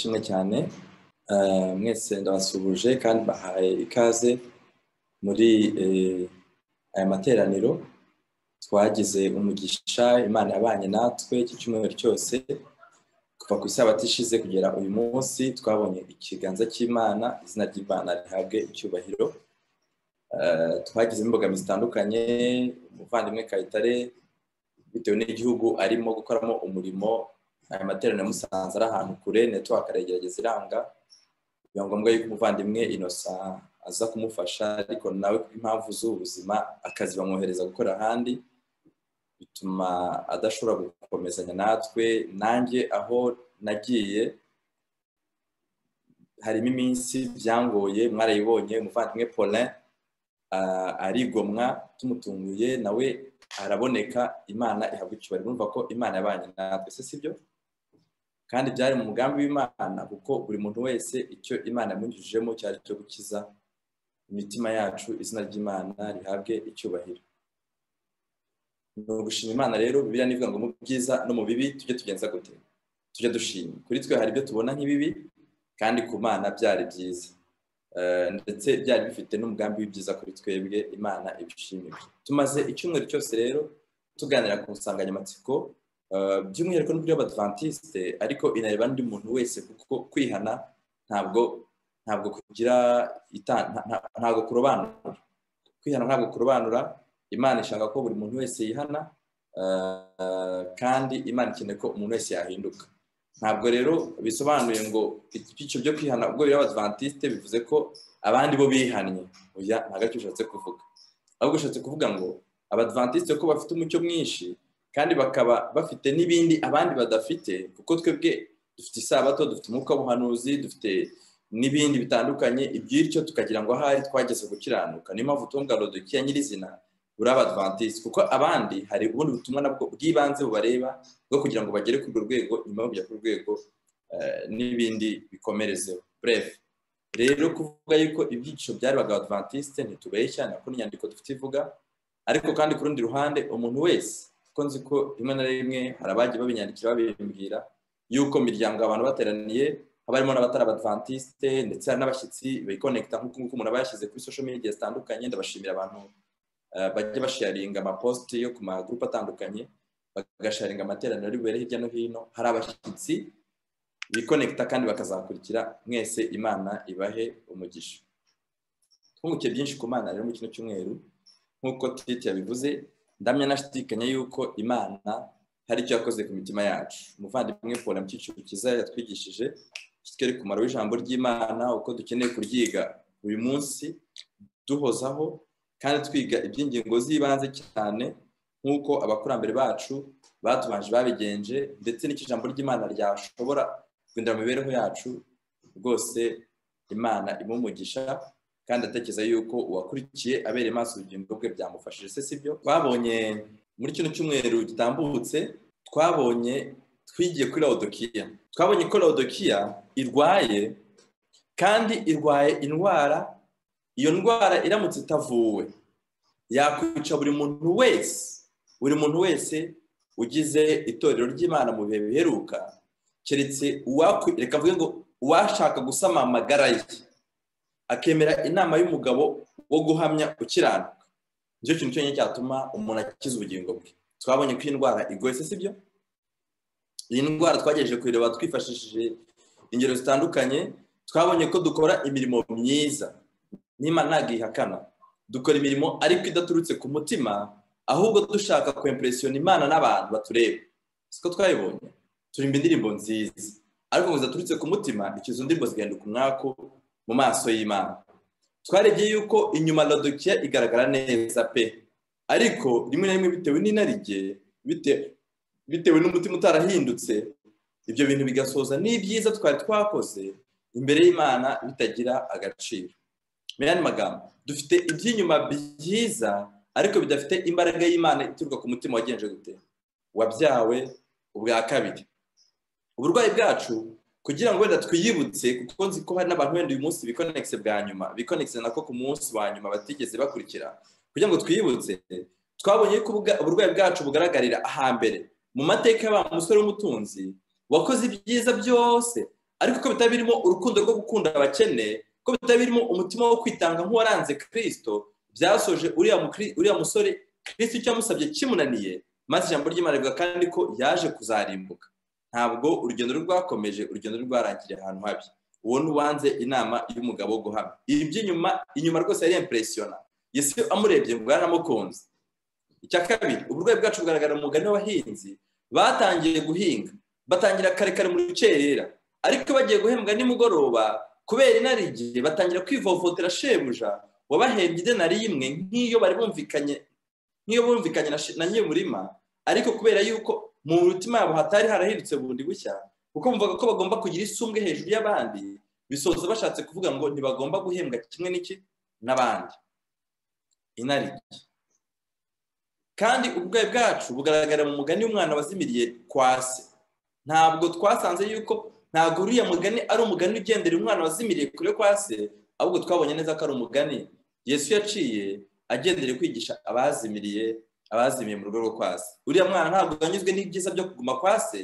imwe cyane mwese ndabasuhuje kandi bahaye ikaze muri aya materaniro twagize umugisha imana yabanye natwe iki cyumweru cyose kuva ku isabato ishize kugera uyu munsi twabonye ikiganza cy'imana izina ry'imana rihabwe icyubahiro twagizemo imbogamizi zitandukanye umuvandimwe kayitare bitewe n'igihugu arimo gukoramo umurimo aya materaniro musanze ari ahantu kure netiwaka aragerageza iranga biba ngombwa yuko umuvandimwe inosa aza kumufasha ariko nawe impamvu z'ubuzima akazi bamwohereza gukora ahandi bituma adashobora gukomezanya natwe nanjye aho nagiye harimo iminsi byangoye mwarayibonye umuvandimwe polin arigomwa tumutunguye nawe araboneka imana ihabwa icyubahiro urumva ko imana yabanye natwe se sibyo kandi byari mu mugambi w'imana kuko buri muntu wese icyo imana yamwinjijemo cyari icyo gukiza imitima yacu izina ry'imana rihabwe icyubahiro ni ugushima imana rero bibiriya ni ngo mu byiza no mu bibi tujye tugenza gute tujye dushima kuri twe hari ibyo tubona nk'ibibi kandi ku mana byari byiza ndetse byari bifite n'umugambi w'ibyiza kuri twebwe imana ibishimira tumaze icyumweru cyose rero tuganira ku nsanganyamatsiko by'umwihariko n'uburyo abadivantisite ariko inareba n'undi muntu wese kuko kwihana ntabwo ntabwo kugira ntabwo kurobanura kwihana ntabwo kurobanura imana ishaka ko buri muntu wese yihana kandi imana ikeneye ko umuntu wese yahinduka ntabwo rero bisobanuye ngo icyo byo kwihana ubwo bireba abadivantisite bivuze ko abandi bo bihannye ntabwo aricyo ushatse kuvuga ahubwo ushatse kuvuga ngo abadivantisite ko bafite umucyo mwinshi kandi bakaba bafite n'ibindi abandi badafite kuko twebwe dufite isabato dufite umwuka w'ubuhanuzi dufite n'ibindi bitandukanye iby'icyo tukagira ngo ahari twageze gukiranuka niyo mpamvu tunga rodokiya nyirizina buri abadivantisite kuko abandi hari ubundi butumwa nabwo bw'ibanze bubareba bwo kugira ngo bagere kuri urwo rwego nyuma yo kujya ku rwego n'ibindi bikomerezeho burefu rero kuvuga yuko ibyiciro byarebaga abadivantisite ntitubeshya nako n'inyandiko dufite ivuga ariko kandi ku rundi ruhande umuntu wese kuko nzi ko rimwe na rimwe hari abagiye babinyandikira babimbwira yuko mu miryango abantu bateraniye haba harimo n'abatari abadivantisite ndetse n'abashyitsi bikonekita nk'uko nguko umuntu aba yashyize kuri social media zitandukanye ndabashimira abantu bajya basharinga amaposite yo ku magurupe atandukanye bagasharinga amateraniro ari bubere hirya no hino hari abashyitsi bikonekita kandi bakazakurikira mwese imana ibahe umugisha twunguke byinshi ku mana rero mu kino cyumweru nk'uko titi yabivuze ndamya nashidikanya yuko imana hari icyo yakoze ku mitima yacu umuvandimwe paul mu cyiciro cyiza yatwigishije kitwereka umumaro w'ijambo ry'imana uko dukeneye kuryiga buri munsi duhozaho kandi twiga iby'ingingo z'ibanze cyane nk'uko abakurambere bacu batubanje babigenje ndetse n'icyo ijambo ry'imana ryashobora guhindura imibereho yacu rwose imana imumugisha kandi atekereza yuko uwakurikiye abereye maso ubugingo bwe byamufashije se sibyo twabonye muri kino cyumweru gitambutse twabonye twigiye kuri lawudokiya twabonye ko lawudokiya irwaye kandi irwaye indwara iyo ndwara iramutse itavuwe yakwica buri muntu wese buri muntu wese ugize itorero ry'imana mu bihe biheruka keretse reka mvuge ngo uwashaka gusama amagara ye akemera inama y'umugabo wo guhamya ukiranuka nicyo kintu cyonyine cyatuma umuntu akiza ubugingo bwe twabonye ko iyi ndwara igoye se sibyo iyi ndwara twagejeje kuyireba twifashishije ingero zitandukanye twabonye ko dukora imirimo myiza nimba ntabwo ihakana dukora imirimo ariko idaturutse ku mutima ahubwo dushaka kwempresiyona imana n'abantu batureba siko twabibonye turimba indirimbo nziza ariko ngo zidaturutse ku mutima icyo izo ndirimbo zigahinduka umwaku mu maso y'imana twarebye yuko inyuma ladokiya igaragara neza pe ariko rimwe na rimwe bitewe n'inarijye bitewe n'umutima utarahindutse ibyo bintu bigasoza n'ibyiza twari twakoze imbere y'imana bitagira agaciro mu yandi magambo dufite iby'inyuma byiza ariko bidafite imbaraga y'imana ituruka ku mutima wagenje gute wabyawe ubwa kabiri uburwayi bwacu kugira ngo wenda twiyibutse kuko nzi ko hari n'abantu wenda uyu munsi bikonegise bwa nyuma bikonegise nako ku munsi wa nyuma batigeze bakurikira kugira ngo twiyibutse twabonye ko uburwayi bwacu bugaragarira ahambere mu mateka y'aba musore w'umutunzi wakoze ibyiza byose ariko ko bitaba birimo urukundo rwo gukunda abakene ko bitaba birimo umutima wo kwitanga nk'uwaranze kirisito byasoje uriya musore kirisito icyo yamusabye kimunaniye maze ijambo ry'imana rivuga kandi ko yaje kuzarimbuka ntabwo urugendo rwakomeje urugendo rwarangiriye ahantu habi uwo ntiwanze inama y'umugabo wo guhamya ibi by'inyuma inyuma rwose yari impresiyona yesu amurebye ngo yaramukunze icya kabiri uburwayi bwacu bugaragara mu mugani w'abahinzi batangiye guhinga batangira kare kare mu rukerera ariko bagiye guhembwa nimugoroba kubera inarijye batangira kwivovotera shebuja wabahembye idenari y'imwe nk'iyo bari bumvikanye nk'iyo bumvikanye na nyir'umurima ariko kubera yuko mu mutima yabo hatari harahindutse bundi bushya kuko bumvaga ko bagomba kugira isumbwe hejuru y'abandi bisoza bashatse kuvuga ngo ntibagomba guhembwa kimwe n'iki n'abandi inarijye kandi uburwayi bwacu bugaragara mu mugani w'umwana wazimiriye kwa se ntabwo twasanze yuko ntabwo uriya mugani ari umugani ugendera umwana wazimiriye kure kwa se ahubwo twabonye neza ko ari umugani yesu yaciye agendera kwigisha abazimiriye abazimiye mu rugo rwo kwa se uriya mwana ntabwo yanyuzwe n'ibyiza byo kuguma kwa se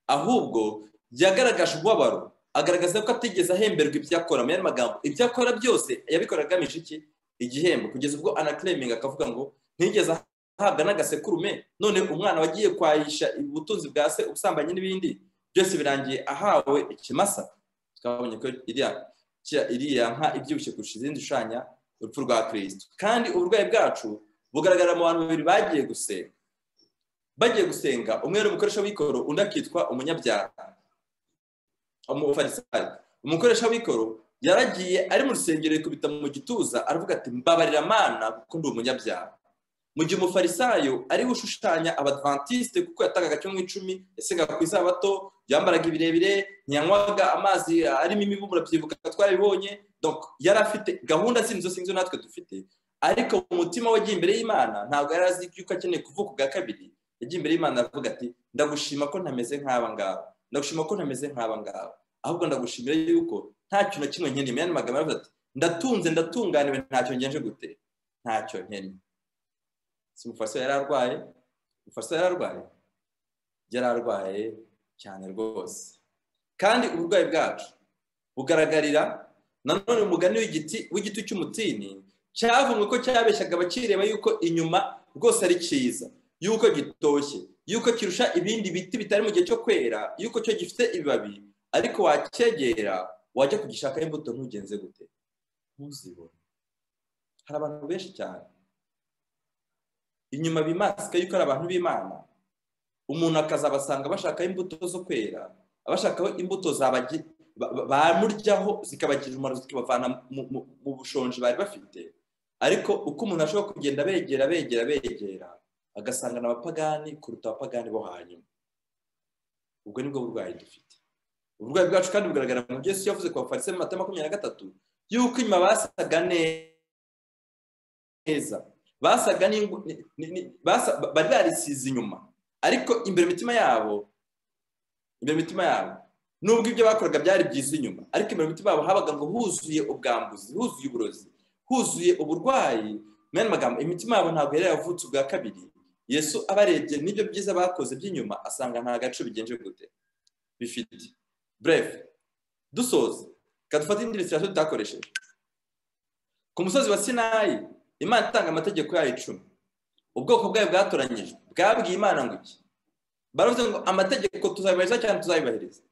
ahubwo yagaragaje ububabaro agaragaza ko atigeze ahemberwa ibyo akora mu yandi magambo ibyo akora byose yabikora agamije iki igihembo kugeza ubwo anakireminga akavuga ngo ntigeze ahabwa n'agasekurume none umwana wagiye kwayisha ubutunzi bwa se ubusambanyi n'ibindi byose birangiye ahawe ikimasa twabonye ko iriya nka ibyibushye kurusha izindi ushanya urupfu rwa kirisito kandi uburwayi bwacu bugaragara mu bantu babiri bagiye gusenga bagiye gusenga umwe yari umukoresha w'ikoro undi akitwa umunyabyaha umufarisari umukoresha w'ikoro yaragiye ari mu rusengero yikubita mu gituza aravuga ati mbabarira amana kuko ndi umunyabyaha mu gihe umufarisayo ari ushushanya abadventiste kuko yatangaga kimwe icumi yasengaga ku isabato yambaraga ibirebire ntiyanywaga amazi arimo imibumuro byibuka twarabibonye yari afite gahunda zindi zose nizo natwe dufite ariko mu mutima we agiye imbere y'imana ntabwo yari azi yuko akeneye kuvuka ubwa kabiri yagiye imbere y'imana aravuga ati ndagushima ko ntameze nk'aba ngaba ndagushima ko ntameze nk'aba ngaba ahubwo ndagushimira yuko nta kintu kimwe nkeneye yandi magambo aravuga ati ndatunze ndatunganiwe ntacyo ngenje gute ntacyo nkeneye si umufariso yari arwaye umufariso yari arwaye yari arwaye cyane rwose kandi uburwayi bwacu bugaragarira nanone umugani w'igiti w'igiti cy'umutini cyavuga ko cyabeshyaga abakireba yuko inyuma rwose ari cyiza yuko gitoshye yuko kirusha ibindi biti bitari mu gihe cyo kwera yuko cyo gifite ibibabi ariko wacyegera wajya kugishakaho imbuto ntugenze gute ntuzibone hari abantu benshi cyane inyuma bimasika yuko ari abantu b'imana umuntu akazabasanga bashakaho imbuto zo kwera abashakaho imbuto bamuryaho zikabagira umumaro zikabavana mu bushonji bari bafite ariko uko umuntu ashobora kugenda begera begera begera agasangana abapagani kuruta abapagani bo hanyuma ubwo nibwo burwayi dufite uburwayi bwacu kandi bugaragara mu gihe isi yavuze ku bafarise mu mata makumyabiri na gatatu yuko inyuma basaga neza basaga bari barisize inyuma ariko imbere imitima yabo imbere imitima yabo nubwo ibyo bakoraga byari byiza inyuma ariko imbere imitima yabo habaga ngo huzuye ubwambuzi huzuye uburozi huzuye uburwayi mwene magambo imitima yabo ntabwo yari yavutse ubwa kabiri yesu abarebye n'ibyo byiza bakoze by'inyuma asanga nta gace bigenje gute bifite breve dusoza kadufate indi misirasiyo tutakoresheje ku musozi wa sinayi imana itanga amategeko yayo icumi ubwoko bwayo bwatoranyijwe bwabwiye imana ngo iki baravuze ngo amategeko tuzabibahiriza cyane tuzabibahiriza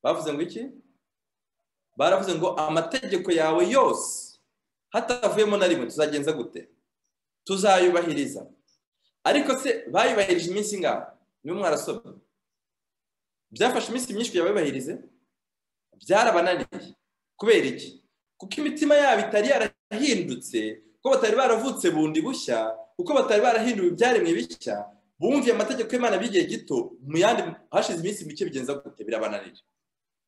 bavuze ngo iki baravuze ngo amategeko yawe yose hatavuyemo na rimwe tuzagenza gute tuzayubahiriza ariko se bayubahirije iminsi ingana niyo mwarasoma byafashe iminsi myinshi kugira bayubahirize byarabananiye kubera iki kuko imitima yabo itari yarahindutse kuko batari baravutse bundi bushya kuko batari barahinduwe ibyaremwe bishya bumviye amategeko y'imana by'igihe gito mu yandi hashize iminsi mike bigenza gute birabananira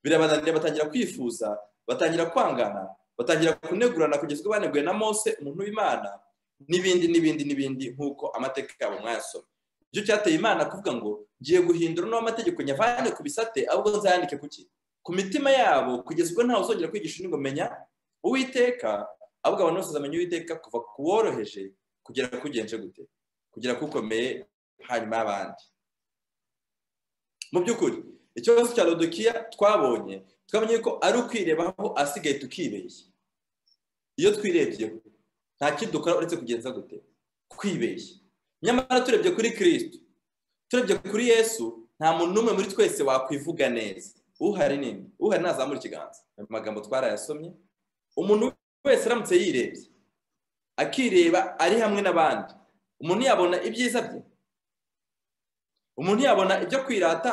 birabananira batangira kwifuza batangira kwangana batangira kunegurana kugeza ubwo baneguye na mose umuntu w'imana n'ibindi n'ibindi n'ibindi nk'uko amateka yabo mwayasoma nicyo cyateye imana kuvuga ngo ngiye guhindura n'amategeko nyavane ku bisate ahubwo nzayandike kuki ku mitima yabo kugeza ubwo ntawe uzongera kwigisha undi ngo menya uwiteka ahubwo abantu bose bamenya uwiteka kuva ku woroheje kugera ku ugenje gute kugera ku ukomeye hanyuma y'abandi mu by'ukuri ikibazo cya rodokiya twabonye twamenye ko ari ukwirebaho asigaye tukibeshya iyo twirebyeho nta kidukora uretse kugenza gute kwibeshya nyamara turebye kuri kirisito turebye kuri yesu nta muntu n'umwe muri twese wakwivuga neza uhari nini uhari ntazamura ikiganza ayo magambo twarayasomye umuntu wese aramutse yirebye akireba ari hamwe n'abandi umuntu yabona ibyiza bye umuntu yabona ibyo kwirata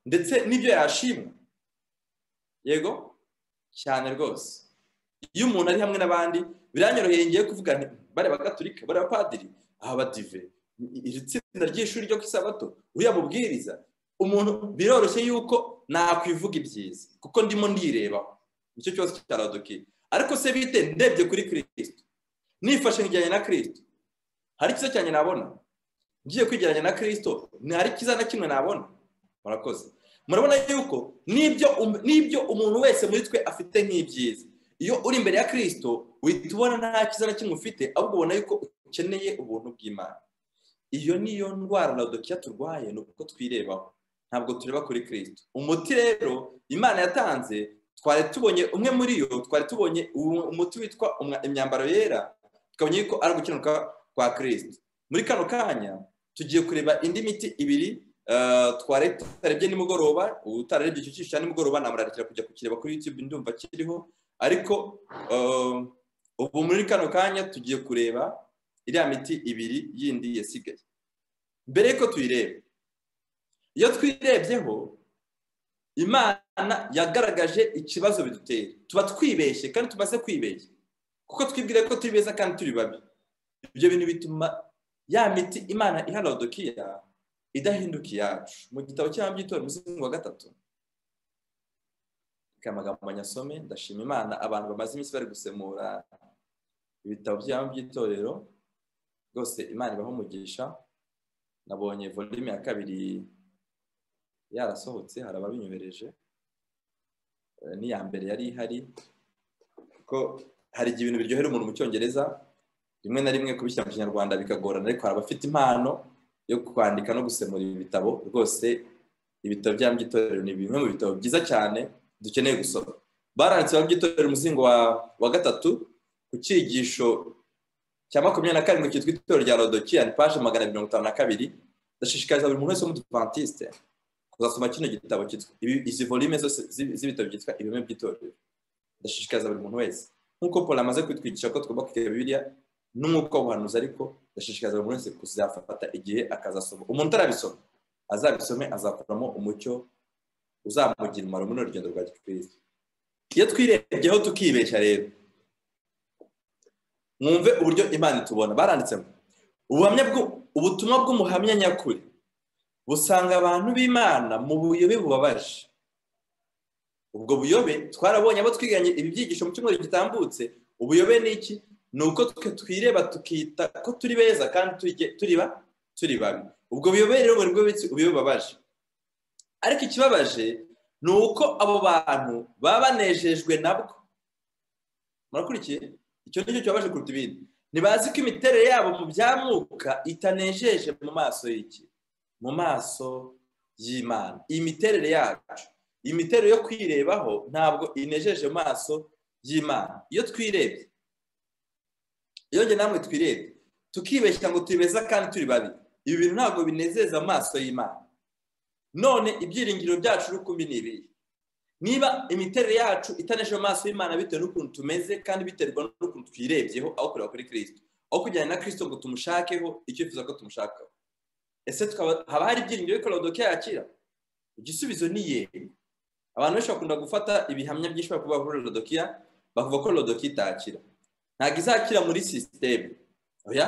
ndetse n'ibyo yashimwa yego cyane rwose iyo umuntu ari hamwe n'abandi biranyoroheye ngiye kuvuga bariya bagaturika bariya bapadiri aha badive iri tsinda ry'ishuri ryo ku isabato uriya mubwiriza umuntu biroroshye yuko nakwivuga ibyiza kuko ndimo ndirebaho nicyo kibazo cyaradukiye ariko se bite ndebye kuri kirisito nifashe njyanye na kirisito hari icyiza cyane nabona ngiye kwigeranya na kirisito ntihari icyiza na kimwe nabona murakoze murabona yuko n'ibyo umuntu wese muri twe afite nk'ibyiza iyo uri imbere ya kirisito uhita ubona nta cyiza na kimwe ufite ahubwo ubona yuko ukeneye ubuntu bw'imana iyo niyo ndwara radokiya turwaye ni uko twirebaho ntabwo tureba kuri kirisito umuti rero imana yatanze twari tubonye umwe muri yo twari tubonye umuti witwa imyambaro yera tukabona yuko ari ugukenerwa kwa kirisito muri kano kanya tugiye kureba indi miti ibiri twari tutarebye nimugoroba utararebye icyo cyiciro nimugoroba namurarikira kujya kukireba kuri yutube ndumva kiriho ariko ubu muri kano kanya tugiye kureba iriya miti ibiri yindi yasigaye mbere y'uko tuyireba iyo twirebyeho imana yagaragaje ikibazo bidutera tuba twibeshye kandi tumaze kwibeshya kuko twibwire ko turi beza kandi turi babi ibyo bintu bituma ya miti imana iha rodokiya idahinduka iyacu mu gitabo cyangwa by'itora umuzingo wa gatatu reka amagambo nyasome ndashima imana abantu bamaze iminsi bari gusemura ibitabo byabo by'itorero rwose imana ibaho umugisha nabonye volume ya kabiri yarasohotse hari ababinyohereje n'iya mbere yari ihari kuko hari igihe ibintu biryohera umuntu mu cyongereza rimwe na rimwe kubishyira mu kinyarwanda bikagorana ariko hari abafite impano yo kwandika no gusemura ibi bitabo rwose ibitabo bya by'itorero ni bimwe mu bitabo byiza cyane dukeneye gusoma baranditse by'itorero umuzingo wa gatatu ku cyigisho cya makumyabiri na karindwi cyitwa itorero rya rodokiya ni paje magana mirongo itanu na kabiri ndashishikariza buri muntu wese w'umudivantiste kuzasoma kino gitabo cyitwa izi volume zose z'ibitabo byitwa ibiremwa by'itorero ndashishikariza buri muntu wese nk'uko paul amaze kwitwigisha ko tugomba kwiga bibiliya n'umwuka w'ubuhanuzi ariko ndashishikariza buri wese kuzafata igihe akazasoma umuntu utarabisoma azabisome azakuramo umucyo uzamugira umumaro muri urugendo rwa gikirisitu iyo twirebyeho tukibeshya rero mwumve uburyo imana itubona baranditsemo ubuhamya ubutumwa bw'umuhamya nyakuri busanga abantu b'imana mu buyobe bubabaje ubwo buyobe twarabonye abo twiganye ibi byigisho mu cyumweru gitambutse ubuyobe ni iki ni uko twe twireba tukita ko turi beza kandi turiba turi babi ubwo buyobe rero buri bwose bubabaje ariko ikibabaje ni uko abo bantu baba banejejwe nabwo murakurikiye icyo ni cyo kibabaje kuruta ibindi ntibazi ko imiterere yabo mu bya mwuka itanejeje mu maso y'iki mu maso y'imana iyi miterere yacu iyi miterere yo kwirebaho ntabwo inejeje mu maso y'imana iyo twirebye iyo njye namwe twirebe tukibeshya ngo turi beza kandi turi babi ibi bintu ntabwo binezeza amaso y'imana none ibyiringiro byacu rukumbi ni ibihe niba imiterere yacu itanesheje amaso y'imana bitewe n'ukuntu tumeze kandi biterwa n'ukuntu twirebyeho aho kureba kuri kirisito aho kujyana na kirisito ngo tumushakeho icyo yifuza ko tumushakaho ese haba hari ibyiringiro bikora rodokiya yakira igisubizo ni yego abantu benshi bakunda gufata ibihamya byinshi bakuvuga kuri rodokiya bakuvuga ko rodokiya itakira ntabwo izakira muri sisiteme oya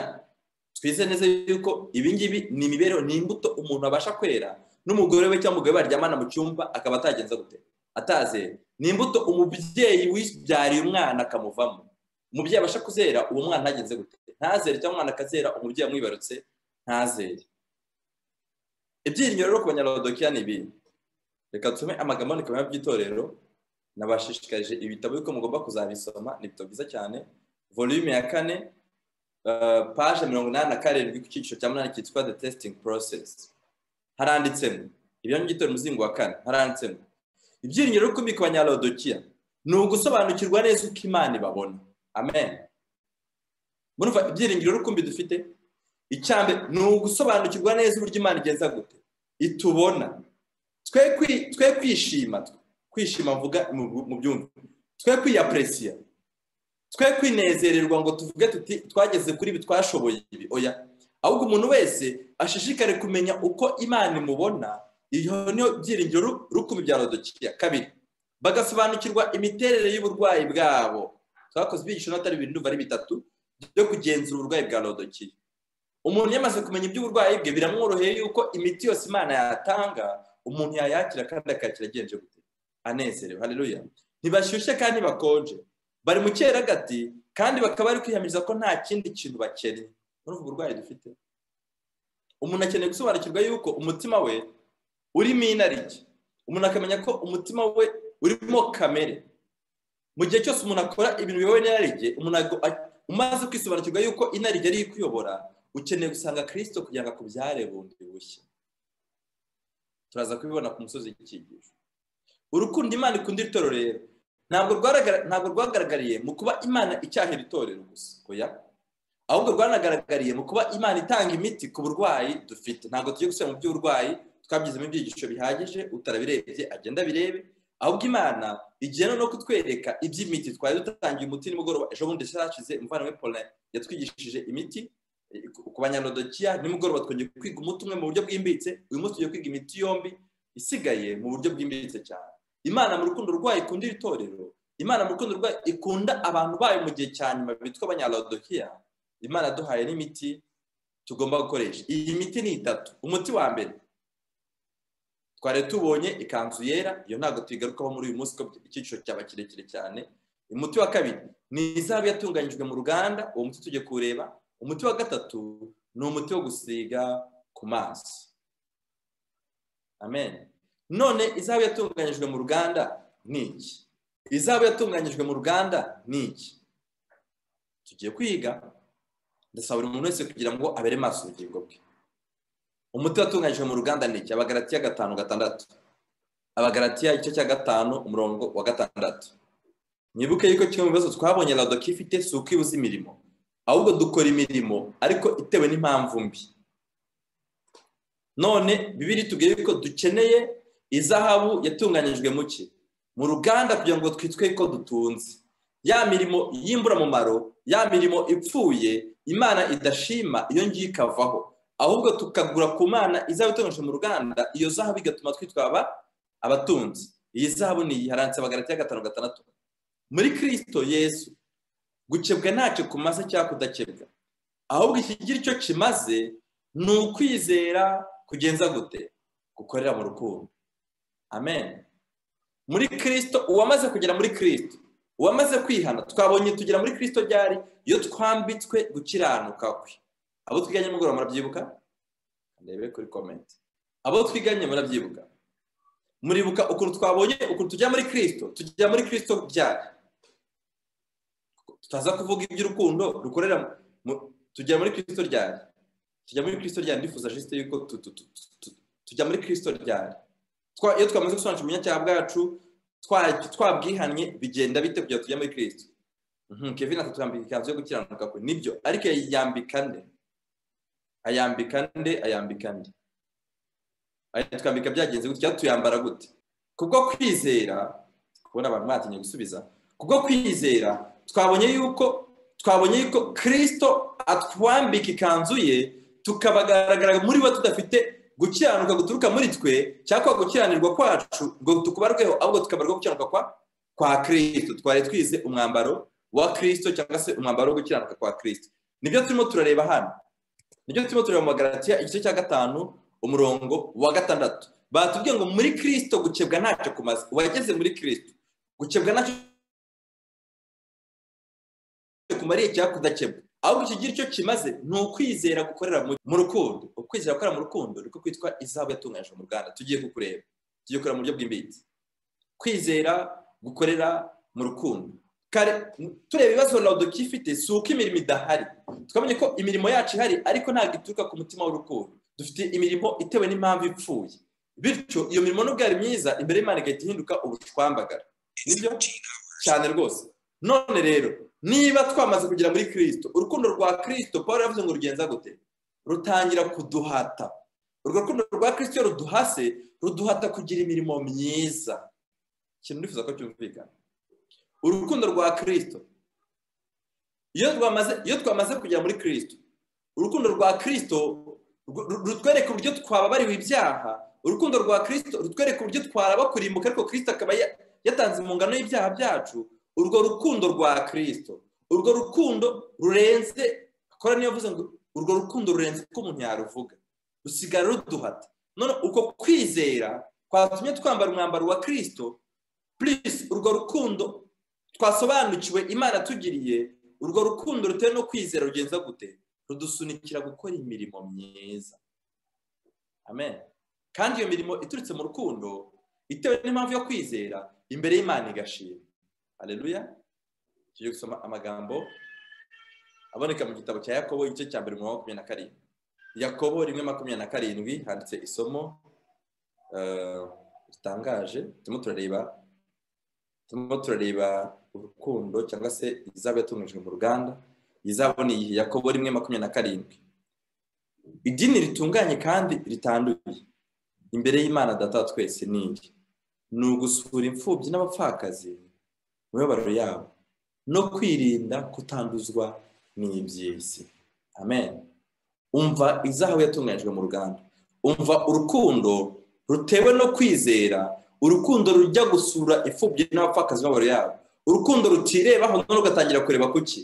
twize neza yuko ibingibi ni imibereho ni imbuto umuntu abasha kwera n'umugore we cyangwa umugore baryamana mu cyumba akaba atagenza gute ataze ni imbuto umubyeyi wibyariye umwana akamuvamo umubyeyi abasha kuzera uwo mwana ntagenze gute ntazere cyangwa umwana akazera umubyeyi amwibarutse ntazere ibyiringiro rero ku banyarodokiya ni ibi reka tume amagambo n'ikabaya by'itorero nabashishikarije ibitabo yuko mugomba kuzabisoma ni ibitabo byiza cyane volume ya kane paje mirongo inani na karindwi ku cyiciro cya munani cyitwa the testing process haranditsemo ibyanyu by'itora umuzingo wa kane haransemo ibyiringiro rukumbi ku banyarodokiya ni ugusobanukirwa neza uko imana ibabona amen murumva ibyiringiro rukumbi dufite icyambere ni ugusobanukirwa neza uburyo imana igeza gute itubona twe kwishima kwishima mvuga mu byumba twe kwiyapuresiya twe kwinezererwa ngo tuvuge tuti twageze kuri ibi twashoboye ibi oya ahubwo umuntu wese ashishikare kumenya uko imana imubona iyo niyo byiringiro rukumi bya rodokiya kabiri bagasobanukirwa imiterere y'uburwayi bwabo twakoze ibyigisho n'atari ibintu ari bitatu byo kugenzura uburwayi bwa rodokiya umuntu yamaze kumenya iby'uburwayi bwe biramworoheye yuko imiti yose imana yatanga umuntu yayakira kandi akakira agenje gute anezerewe hareruya ntibashyushye kandi bakonje bari mu cyeragati kandi bakaba bari kwiyamiriza ko nta kindi kintu bakeneye muri uburwayi dufite umuntu akeneye gusobanukirwa yuko umutima we urimo inarijye umuntu akamenya ko umutima we urimo kamere mu gihe cyose umuntu akora ibintu biyobowe n'inarijye umuntu umaze kwisobanukirwa yuko inarijye ari ikuyobora ukeneye gusanga kirisito kugira ngo akubyare bundi bushya turaza kubibona ku musozi w'ikigisho urukundo imana ikunda itorero rero ntabwo rwagaragariye mu kuba imana icyahera itorero gusa oya ahubwo rwanagaragariye mu kuba imana itanga imiti ku burwayi dufite ntabwo tugiye gusubira mu by'uburwayi twabyize mu byigisho bihagije utarabirebye agenda abirebe ahubwo imana igiye no kutwereka iby'imiti twari dutangiye umuti nimugoroba ejo bundi cyarashize imvano paulin yatwigishije imiti ku banyarodokiya nimugoroba twongeye kwiga umuti umwe mu buryo bwimbitse uyu munsi tugiye kwiga imiti yombi isigaye mu buryo bwimbitse cyane imana mu rukundo rwayo ikunda itorero imana mu rukundo rwayo ikunda abantu bayo mu gihe cya nyuma bitwa abanyarodokiya imana duhaye n'imiti tugomba gukoresha iyi miti ni itatu umuti wa mbere twari tubonye ikanzu yera iyo ntabwo tuyigarukaho muri uyu munsi ko icyiciro cyaba kirekire cyane umuti wa kabiri ni izahabu yatunganyijwe mu ruganda uwo muti tujye kuwureba umuti wa gatatu ni umuti wo gusiga ku mazi amen none izahabu yatunganyijwe mu ruganda ni iki izahabu yatunganyijwe mu ruganda ni iki tugiye kwiga ndasaba buri muntu wese kugira ngo abere maso ubugingo bwe umuti watunganyijwe mu ruganda ni iki abagaratiya gatanu gatandatu abagaratiya igice cya gatanu umurongo wa gatandatu mwibuke yuko kimwe mu bibazo twabonye radoki ifite si ukwibuza imirimo ahubwo dukora imirimo ariko itewe n'impamvu mbi none bibiri tubwire yuko dukeneye izahabu yatunganyijwe mu ki mu ruganda kugira ngo twitwe ko dutunze ya mirimo y'imburamumaro ya mirimo ipfuye imana idashima iyo ngiyo ikavaho ahubwo tukagura ku mana izahabu itunganyije mu ruganda iyo zahabu igatuma twitwaba abatunzi iyi zahabu ni iyiharantse bagaratiya gatanu gatandatu muri kirisito yesu gukebwa ntacyo kumaze cyangwa kudakebwa ahubwo ikigira icyo kimaze ni ukwizera kugenza gute gukorera mu rukundo amen muri kirisito uwamaze kugera muri kirisito uwamaze kwihana twabonye tugera muri kirisito ryari iyo twambitswe gukiranuka kwe abo twiganye nimugoroba murabyibuka ndebe kuri komenti abo twiganye murabyibuka muribuka ukuntu twabonye ukuntu tujya muri kirisito tujya muri kirisito byari tutaza kuvuga iby'urukundo rukorera tujya muri kirisito ryari tujya muri kirisito ryari ndifuza jisite yuko tujya muri kirisito ryari iyo twamaze gusobanukirwa umunyacyaha bwacu twabwihannye bigenda bite kugira ngo tujya muri kirisito kevin atutwambika ikanzu yo gukiranuka kwe nibyo ariko yayambika nde ayambika nde ayambika nde ayitwambika byagenze gutya tuyambara gute kubwo kwizera kubona abantu batinye gusubiza kubwo kwizera twabonye yuko twabonye yuko kirisito atwambika ikanzu ye tukabagaragara muri bo tudafite gukiranuka guturuka muri twe cyangwa gukiranirwa kwacu ngo tukubarweho ahubwo tukabarwa gukiranuka kwa kwa kirisito twari twize umwambaro wa kirisito cyangwa se umwambaro wo gukiranuka kwa kirisito nibyo turimo turareba hano nibyo turimo tureba mu magaratiya igice cya gatanu umurongo wa gatandatu batubwiye ngo muri kirisito gukebwa ntacyo kumaze uwageze muri kirisito gukebwa ntacyo kumariye cyangwa kudakebwa ahubwo ikigira icyo kimaze ni ukwizera gukorera mu rukundo ukwizera gukorera mu rukundo niko kwitwa izahabu yatunganyijwe mu ruganda tugiye kukureba tugiye kureba mu buryo bw'imbitse kwizera gukorera mu rukundo tureba ibibazo radoki ifite si uko imirimo idahari twamenye ko imirimo yacu ihari ariko ntabwo ituruka ku mutima w'urukundo dufite imirimo itewe n'impamvu ipfuye bityo iyo mirimo nubwo yari myiza imbere y'imana igahita ihinduka ubushwambagara nibyo cyane rwose none rero niba twamaze kugera muri kirisito urukundo rwa kirisito paul yavuze ngo rugenza gute rutangira kuduhata urwo rukundo rwa kirisito iyo ruduhase ruduhata kugira imirimo myiza ikintu nifuza ko cyumvikana urukundo rwa kirisito iyo twamaze kugera muri kirisito urukundo rwa kirisito rutwereka uburyo twababariwe ibyaha urukundo rwa kirisito rutwereka uburyo twaraba kurimbuka ariko kirisito akaba yatanze impungano y'ibyaha byacu urwo rukundo rwa kirisito urwo rukundo rurenze akora niyo avuze ngo urwo rukundo rurenze uko umuntu yaruvuga rusigara ruduhata none uko kwizera kwatumye twambara umwambaro wa kirisito purisi urwo rukundo twasobanukiwe imana tugiriye urwo rukundo rutewe no kwizera rugenza gute rudusunikira gukora imirimo myiza amen kandi iyo mirimo iturutse mu rukundo itewe n'impamvu yo kwizera imbere y'imana igashima hareruya tugiye gusoma amagambo aboneka mu gitabo cya yakobo igice cya mbere mirongo makumyabiri na karindwi yakobo rimwe makumyabiri na karindwi handitse isomo ritangaje turimo turareba turimo turareba urukundo cyangwa se izaba yatunganyijwe mu ruganda izabona iyi yakobo rimwe makumyabiri na karindwi idini ritunganye kandi ritanduye imbere y'imana data twese ni iyi ni ugusura imfubyi n'abapfakazi mu mibabaro yabo no kwirinda kutanduzwa n'iby'isi amen umva izahabu yatunganyijwe mu ruganda umva urukundo rutewe no kwizera urukundo rujya gusura imfubyi n'abapfakazi mu mibabaro yabo urukundo rutirebaho none ugatangira kureba kuki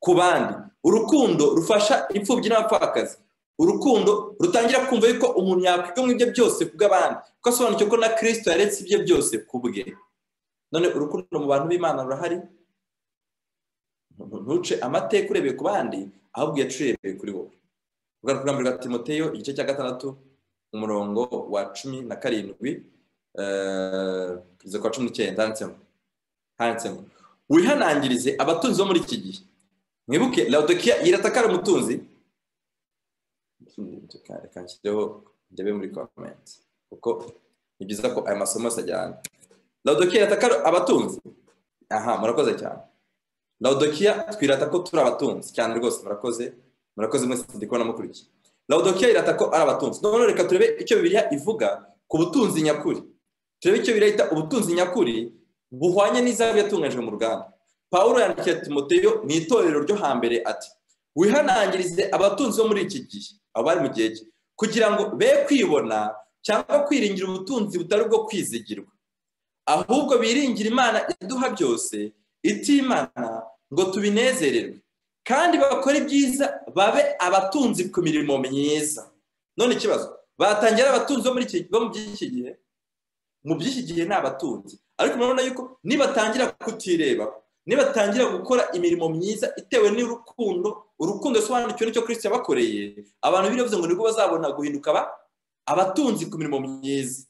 ku bandi urukundo rufasha imfubyi n'abapfakazi urukundo rutangira kumva yuko umuntu yakwiga mu ibyo byose ku bw'abandi kuko asobanukiwe ko na kirisito yaretse ibye byose ku bwe none urukundo mu bantu b'imana rurahari ntuce amateka urebeye ku bandi ahubwo uyacurebeye kuri wowe urwara rugamba rwa timoteyo igice cya gatandatu umurongo wa cumi na karindwi kugeza ku wa cumi n'icyenda handitsemo wihanangirize abatunzi bo muri iki gihe mwibuke laudokiya iratakara umutunzi reka nshireho ndebe muri komenti kuko ni byiza ko aya masomo yose ajyana laudokiya iratakara abatunzi aha murakoze cyane laudokiya twirata ko turi abatunzi cyane rwose murakoze murakoze mwese ndi kubona mukurikiye laudokiya irata ko ari abatunzi noneho reka turebe icyo bibiriya ivuga ku butunzi nyakuri turebe icyo bibiriya yita ubutunzi nyakuri buhwanye n'izabu yatunganyijwe mu ruganda paul yandikiye timoteyo mu itorero ryo hambere ati wihanangirize abatunzi bo muri iki gihe abari mu gihe cye kugira ngo be kwibona cyangwa kwiringira ubutunzi butari ubwo kwizigirwa ahubwo biringira imana iduha byose itimana ngo tubinezererwe kandi bakore ibyiza babe abatunzi ku mirimo myiza none ikibazo batangira abatunzi bo muri iki gihe mu by'iki gihe ni abatunzi ariko murabona yuko nibatangira kutireba nibatangira gukora imirimo myiza itewe n'urukundo urukundo rusobanukiwe n'icyo kirisiti yabakoreye abantu biravuze ngo nibwo bazabona guhinduka abatunzi ku mirimo myiza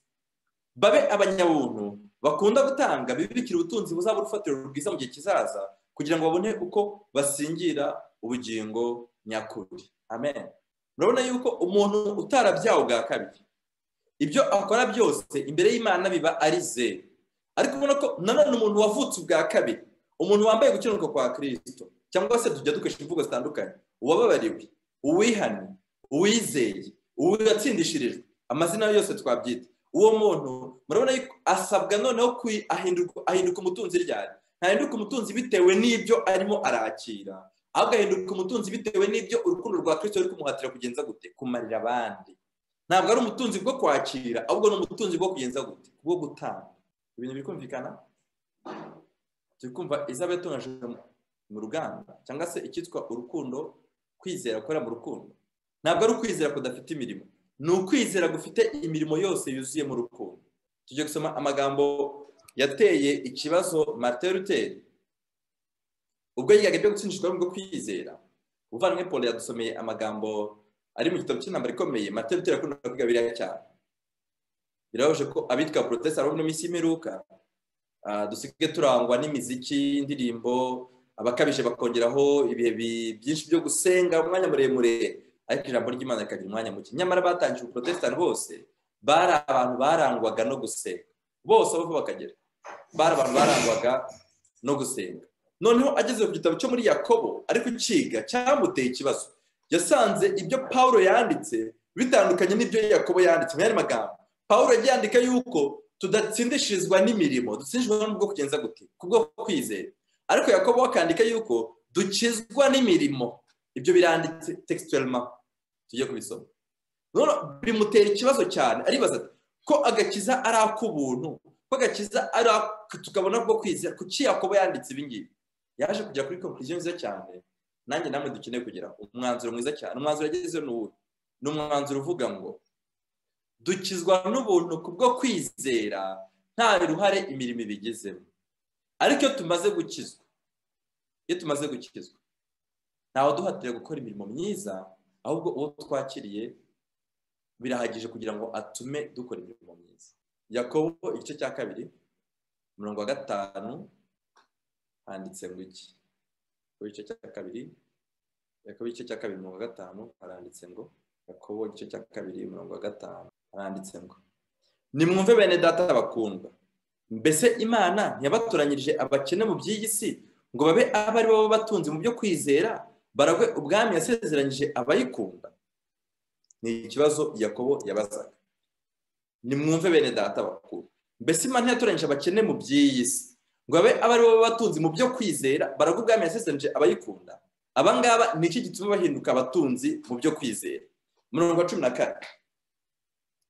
babe abanyabuntu bakunda gutanga bibikira ubutunzi buzaba urufatiro rwiza mu gihe kizaza kugira ngo babone uko basingira ubugingo nyakuri amen urabona yuko umuntu utarabyawe bwa kabiri ibyo akora byose imbere y'imana biba ari zeru ariko ubona ko nanone umuntu wavutse ubwa kabiri umuntu wambaye gukenuka kwa kirisito cyangwa se tujya dukoresha imvugo zitandukanye uwababariwe uwihannye uwizeye uwatsindishirijwe amazina yose twabyita uwo muntu murabona yuko asabwa noneho ahinduka umutunzi ryari ntahinduka umutunzi bitewe n'ibyo arimo arakira ahubwo ahinduka umutunzi bitewe n'ibyo urukundo rwa kirisito ruri kumuhatira kugenza gute kumarira abandi ntabwo ari umutunzi bwo kwakira ahubwo ni umutunzi bwo kugenza gute bwo gutanga ibintu biri kumvikana turi kumva izaba yatunganyijwe mu ruganda cyangwa se icyitwa urukundo kwizera gukora mu rukundo ntabwo ari ukwizera kudafite imirimo ni ukwizera gufite imirimo yose yuzuye mu rukundo tujye gusoma amagambo yateye ikibazo marite ruteri ubwo yigaga ibyo gutsindishwa n'ubwo kwizera uvana Paul yadusomeye amagambo ari mu gitabo cy'intambara ikomeye marite ruteri akunda kwiga biriya cyane birabaje ko abitwa porotesi ari minsi y'imperuka dusige turangwa n'imiziki indirimbo abakabije bakongeraho ibihe byinshi byo gusenga umwanya muremure ariko ijambo ry'imana rikagira umwanya muke nyamara batangije ubuprotestani bose bari abantu barangwaga no gusenga bose aho bakagera bari abantu barangwaga no gusenga noneho ageze ku gitabo cyo muri yakobo ariko uciga cyamuteye ikibazo yasanze ibyo paul yanditse bitandukanye n'ibyo yakobo yanditse mu yandi magambo paul yagiye yandika yuko tudatsindishirizwa n'imirimo dutsindishijwe n'ubwo kugenza gute kubwo kwizera ariko yakobo akandika yuko dukizwa n'imirimo ibyo biranditse tekisitwerima tujye kubisoma bimutera ikibazo cyane aribaza ko agakiza ari ak'ubuntu ko agakiza ari tukabona bwo kwizera kuki yakobo yanditse ibingibi yaje kujya kuri konkuriziyo nziza cyane nanjye namwe dukeneye kugira umwanzuro mwiza cyane umwanzuro yagezeho ni uwuhe ni umwanzuro uvuga ngo dukizwa n'ubuntu kubwo kwizera nta ruhare imirimo ibigezemo ariko iyo tumaze gukizwa iyo tumaze gukizwa ntawe duhatira gukora imirimo myiza ahubwo uwo twakiriye birahagije kugira ngo atume dukora imirimo myiza yakobo igice cya kabiri mirongo wa gatanu handitse ngo iki yakobo igice cya kabiri yakobo igice cya kabiri mirongo wa gatanu haranditse ngo yakobo igice cya kabiri mirongo wa gatanu haranditse ngo nimwumve bene data bakundwa mbese imana ntiyabatoranyirije abakene mu by'iyi si ngo babe aba ari bo batunze mu byo kwizera baragwe ubwami yasezeranyije abayikunda ni ikibazo yakobo yabazaga nimwumve bene data bakuru mbese imana yatoranyije abakene mu by'iyi si ngo babe aba ari bo batunzi mu byo kwizera baragwe ubwami yasezeranyije abayikunda abangaba ni iki gituma bahinduka abatunzi mu byo kwizera mirongo cumi na kane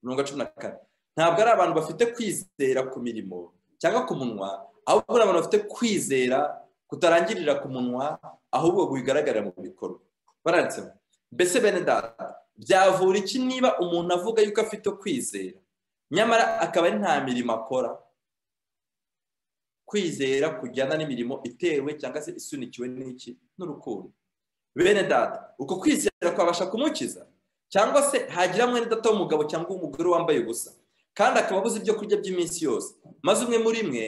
mirongo cumi na kane ntabwo ari abantu bafite kwizera ku mirimo cyangwa ku munwa ahubwo ari abantu bafite kwizera kutarangirira ku munwa ahubwo bigaragarira mu bikorwa baranditsemo mbese bene data byavura iki niba umuntu avuga yuko afite kwizera nyamara akaba ari nta mirimo akora kwizera kujyana n'imirimo itewe cyangwa se isunikiwe n'iki n'urukundo bene data uko kwizera kwabasha kumukiza cyangwa se hagira mwene data w'umugabo cyangwa umugore wambaye ubusa kandi akaba abuze ibyo kurya by'iminsi yose maze umwe muri mwe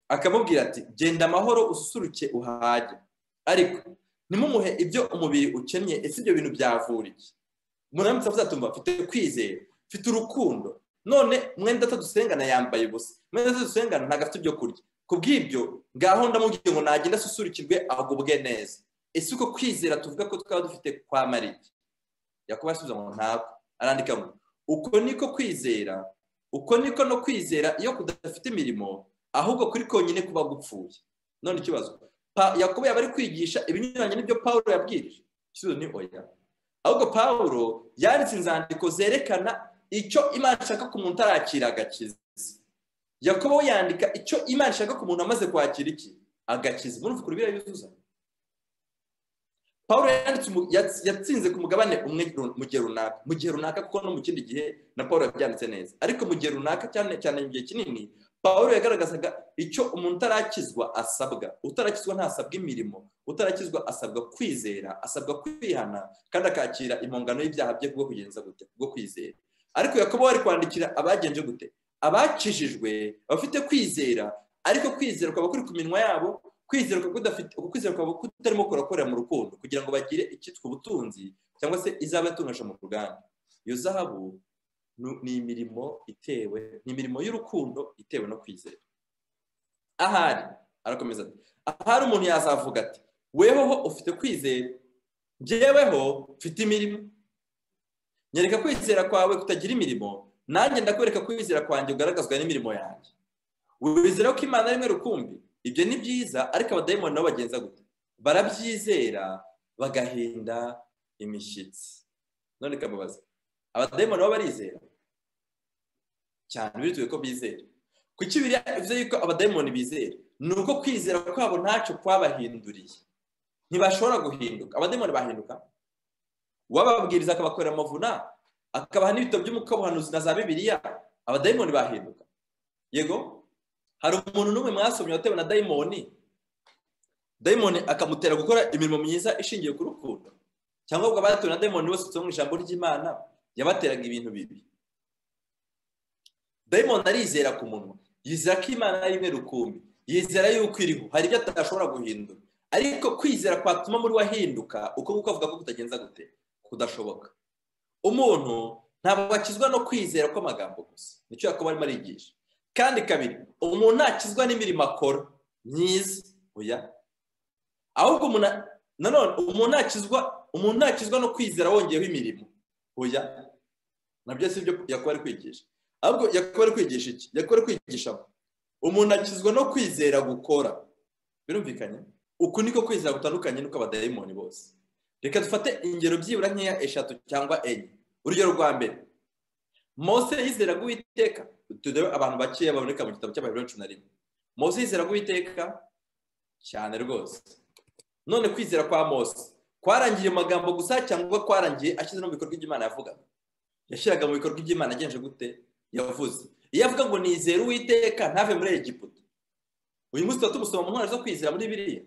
akamubwira ati genda amahoro ususuruke uhage ariko nimumuhe ibyo umubiri ukennye ese ibyo bintu byavura iki muramutse azatuma mfite kwizera mfite urukundo none mwenda data dusengana yambaye ubusa mwenda data dusengana ntabwo afite ibyo kurya ku bw'ibyo ngaho ndamubwiye ngo nagenda asusurukirwe agubwe neza ese uko kwizera tuvuga ko twaba dufite kwa marike yakuba asubiza ngo ntabwo arandika ngo uko niko kwizera uko niko no kwizera iyo kudafite imirimo ahubwo kuri konyine kuba gupfuye none ikibazo yakubu yaba ari kwigisha ibinyuranye n'ibyo paul yabwirije ikibazo ni oya ahubwo paul yanditse inzandiko zerekana icyo imana ishaka ku muntu atarakira agakiza yakubu we yandika icyo imana ishaka ku muntu amaze kwakira iki agakiza umuntu ukuri birayuzuza paul yatsinze ku mugabane umwe mu gihe runaka mu gihe runaka kuko no mu kindi gihe na paul yabyanditse neza ariko mu gihe runaka cyane cyane mu gihe kinini paul yagaragazaga icyo umuntu utarakizwa asabwa utarakizwa ntasabwa imirimo utarakizwa asabwa kwizera asabwa kwihana kandi akakira impongano y'ibyaha bye kubwo kugenza gute kubwo kwizera ariko yakobo ari kwandikira abagenje gute abakijijwe abafite kwizera ariko kwizera kwaba kuri ku minwa yabo kwizera kwaba kutarimo kurakorera mu rukundo kugira ngo bagire icyitwa ubutunzi cyangwa se izaba yatunganije mu ruganda iyo zahabu ni imirimo itewe ni imirimo y'urukundo itewe no kwizera ahari arakomeza ati ahari umuntu yazavuga ati wehoho ufite kwizera ngeweho mfite imirimo nyereka kwizera kwawe kutagira imirimo nanjye ndakwereka kwizera kwanjye ugaragazwa n'imirimo yanjye wizera ko imana rimwe rukumbi ibyo ni byiza ariko abadayimoni nabo bagenza gute barabyizera bagahinda imishyitsi none kamubaza abadayimoni nabo barizera cyane bitewe ko bizera kuki bivuze yuko abadayimoni bizera ni uko kwizera kwabo ntacyo kwabahinduriye ntibashobora guhinduka abadayimoni bahinduka uwababwiriza akabakorera amavuna akabaha n'ibitabo by'umwuka w'ubuhanuzi na za bibiliya abadayimoni bahinduka yego hari umuntu n'umwe mwasomye watewe na dayimoni dayimoni akamutera gukora imirimo myiza ishingiye ku rukundo cyangwa ubwo abatewe na dayimoni bose mu ijambo ry'imana yabateraga ibintu bibi dayimoni arizera ku munwa yizera ko imana ari imwe rukumbi yizera yuko iriho hari ibyo atashobora guhindura ariko kwizera kwatuma muri we ahinduka uko nguko avuga ko kutagenza gute kudashoboka umuntu ntabwo bakizwa no kwizera kw'amagambo gusa nicyo yakobo arimo arigisha kandi kabiri umuntu ntakizwa n'imirimo akora myiza oya ahubwo umuntu nanone umuntu ntakizwa umuntu ntakizwa no kwizera wongeyeho imirimo oya nabyo si byo yakuba ari kwigisha ahubwo yakuba ari kwigisha iki yakuba ari kwigisha umuntu akizwa no kwizera gukora birumvikanye uku niko kwizera gutandukanye nuko abadayimoni bose reka dufate ingero byibura nkeya eshatu cyangwa enye urugero rwa mbere mose yizera guwiteka turebe abantu bakeya baboneka mu gitabo cy'amayobera cumi na rimwe mose yizera guwiteka cyane rwose none kwizera kwa mose kwarangiye amagambo gusa cyangwa kwarangiye ashyize no mu bikorwa by'imana yavugaga yashyiraga mu bikorwa by'imana agenje gute yavuze iyo avuga ngo nizere uwiteka ntave muri egiputa uyu munsi tuba tumusoma mu ntwaro zo kwizera muri biriya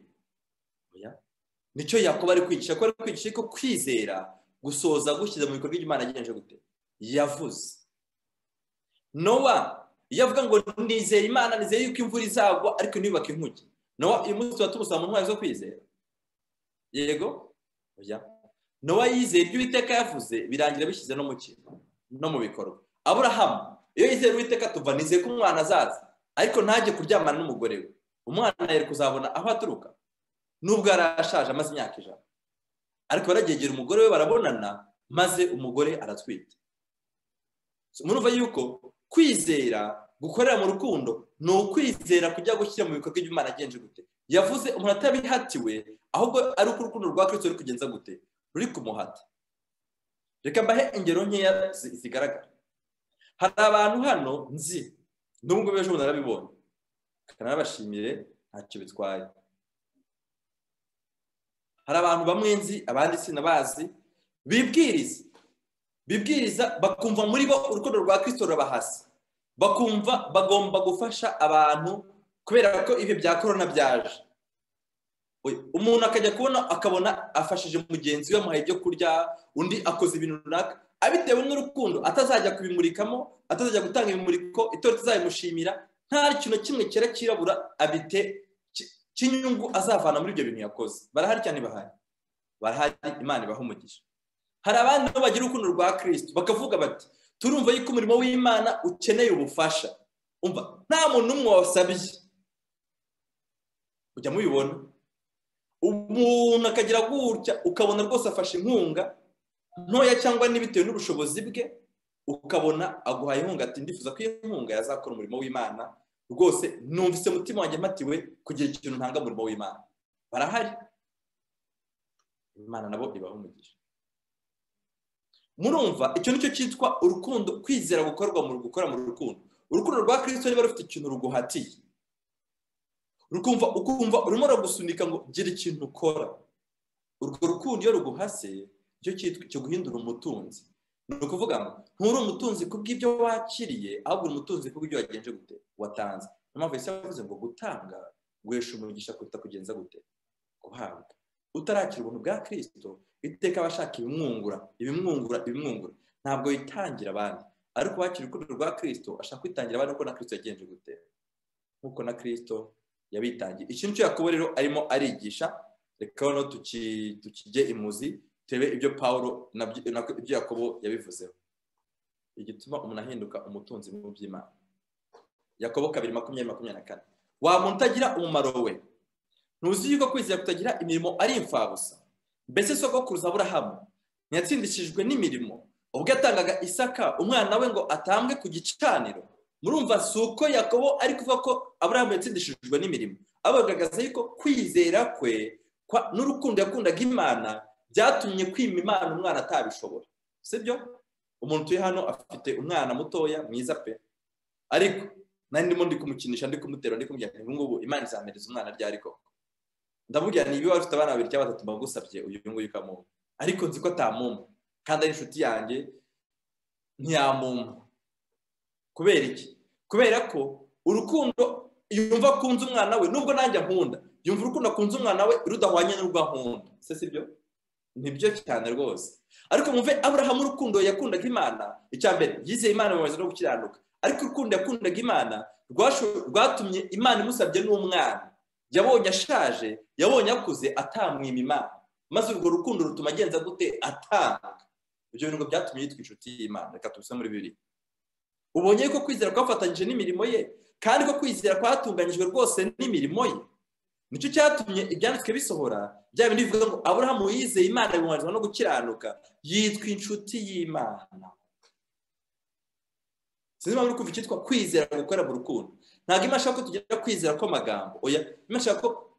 nicyo yakuba ari kwigisha ko ari kwigisha ko kwizera gusoza gushyize mu bikorwa by'imana agenje gute yavuze nowa iyo avuga ngo nizere imana nizere yuko imvura izagwa ariko ntiyubake inkuge nowa uyu munsi tuba tumusoma mu ntwaro zo kwizera yego nowa yizeye ibyo uwiteka yavuze birangira bishyize no mu kintu no mu bikorwa aburahamu iyo yizeye uwiteka tuva nizeye ko umwana azaza ariko ntajye kuryamana n'umugore we umwana yari kuzabona aho aturuka nubwo yari ashaje amaze imyaka ijana ariko baragegera umugore we barabonana maze umugore aratwita murumva yuko kwizera gukorera mu rukundo ni ukwizera kujya gushyira mu bikorwa by'imana agenje gute yavuze umuntu atabihatiwe ahubwo ari uko urukundo rwa kirisito ruri kugenza gute ruri kumuhata reka mbahe ingero nkeya zigaragara hari abantu hano nzi nubwo beje umuntu arabibonye kanabashimire ntacyo bitwaye hari abantu bamwe nzi abandi sinabazi bibwiriza bibwiriza bakumva muri bo urukundo rwa kirisito rurabahasa bakumva bagomba gufasha abantu kubera ko ibihe bya korona byaje umuntu akajya kubona akabona afashije mugenzi we amuhaye ibyo kurya undi akoze ibintu runaka abitewe n'urukundo atazajya kubimurikamo atazajya gutanga ibimuriko itora tuzabimushimira nta kintu kimwe cyera cyirabura abite cy'inyungu azavana muri ibyo bintu yakoze barahari cyane bahari barahari imana ibaha umugisha hari abandi nabo bagira urukundo rwa kirisiti bakavuga bati turumva yuko umurimo w'imana ukeneye ubufasha umva nta muntu n'umwe wasabye ujya mubibona umuntu akagira gutya ukabona rwose afashe inkunga ntoya cyangwa n'ibitewe n'ubushobozi bwe ukabona aguhaye inkunga ati ndifuza ko iyo nkunga yazakora umurimo w'imana rwose numvise umutima wanjye mpatiwe kugira ikintu ntanga umurimo w'imana barahari imana nabo ibaha umugisha murumva icyo nicyo cyitwa urukundo kwizera gukorwa mu gukora mu rukundo urukundo rwa kirisito niba rufite ikintu ruguhatiye rukumva ukumva urimo uragusunika ngo gira ikintu ukora urwo rukundo iyo ruguhase icyo cyitwa cyo guhindura umutunzi ni ukuvuga ngo nturi umutunzi ku bw'ibyo wakiriye ahubwo uri umutunzi ku bw'ibyo wagenje gute watanze niyo mpamvu yahise yavuze ngo gutanga guhesha umugisha kuruta kugenza gute guhabwa utarakira ubuntu bwa kirisito iteka aba ashaka ibimwungura ibimwungura ibimwungura ntabwo yitangira abandi ariko wakira urukundo rwa kirisito ashaka kwitangira abandi uko na kirisito yagenje gute nk'uko na kirisito yabitangiye iki nicyo yakuba rero arimo arigisha reka noneho tukijye imuzi turebe ibyo paul ibyo yakobo yabivuzeho igituma umuntu ahinduka umutunzi mu by'imana yakobo kabiri makumyabiri makumyabiri na kane wa muntu utagira umumaro we ntuzi yuko kwizera kutagira imirimo ari imfabusa mbese soko kuruza aburahamu ntiyatsindishijwe n'imirimo ubwo yatangaga isaka umwana we ngo atambwe ku gicaniro murumva si uko yakobo ari kuvuga ko aburahamu yatsindishijwe n'imirimo abagaragaza yuko kwizera kwe n'urukundo yakundaga imana byatumye kwima imana umwana atabishobora sibyo umuntu utuye hano afite umwana mutoya mwiza pe ariko nari ndimo ndi kumukinisha ndi kumutera ndi kumubwira ngo ngubu imana izamereza umwana ryari koko ndamubwira niba wari ufite abana babiri cyangwa batatu mbagusabye uyu nguyu ukamumpa ariko nzi ko atamumpa kandi ari inshuti yanjye ntiyamumpa kubera iki kubera ko urukundo yumva akunze umwana we nubwo nanjye nkunda yumva urukundo akunze umwana we rudahwanye n'urwo ankunda se si byo nibyo cyane rwose ariko mwumve aburahamu urukundo yakundaga imana icya mbere yizeye imana mu no gukiranuka ariko urukundo yakundaga imana rwatumye imana imusabye n'umwana yabonye ashaje yabonye akuze atamwima imana maze urwo rukundo rutuma agenza gute atanga ibyo bintu ngo byatumye yitwa inshuti y'imana reka tubise muri bibiri ubonye ko kwizera kwafatanyije n'imirimo ye kandi ko kwizera kwatunganyijwe rwose n'imirimo ye nicyo cyatumye ibyanditswe bisohora bya bindi bivuga ngo aburahamu yizeye imana bimubarizwa no gukiranuka yitwa inshuti y'imana sinzi impamvu uri kumva icyitwa kwizera gukora mu rukundo ntabwo imana ashaka ko tugira kwizera kw'amagambo oya imana ashaka ko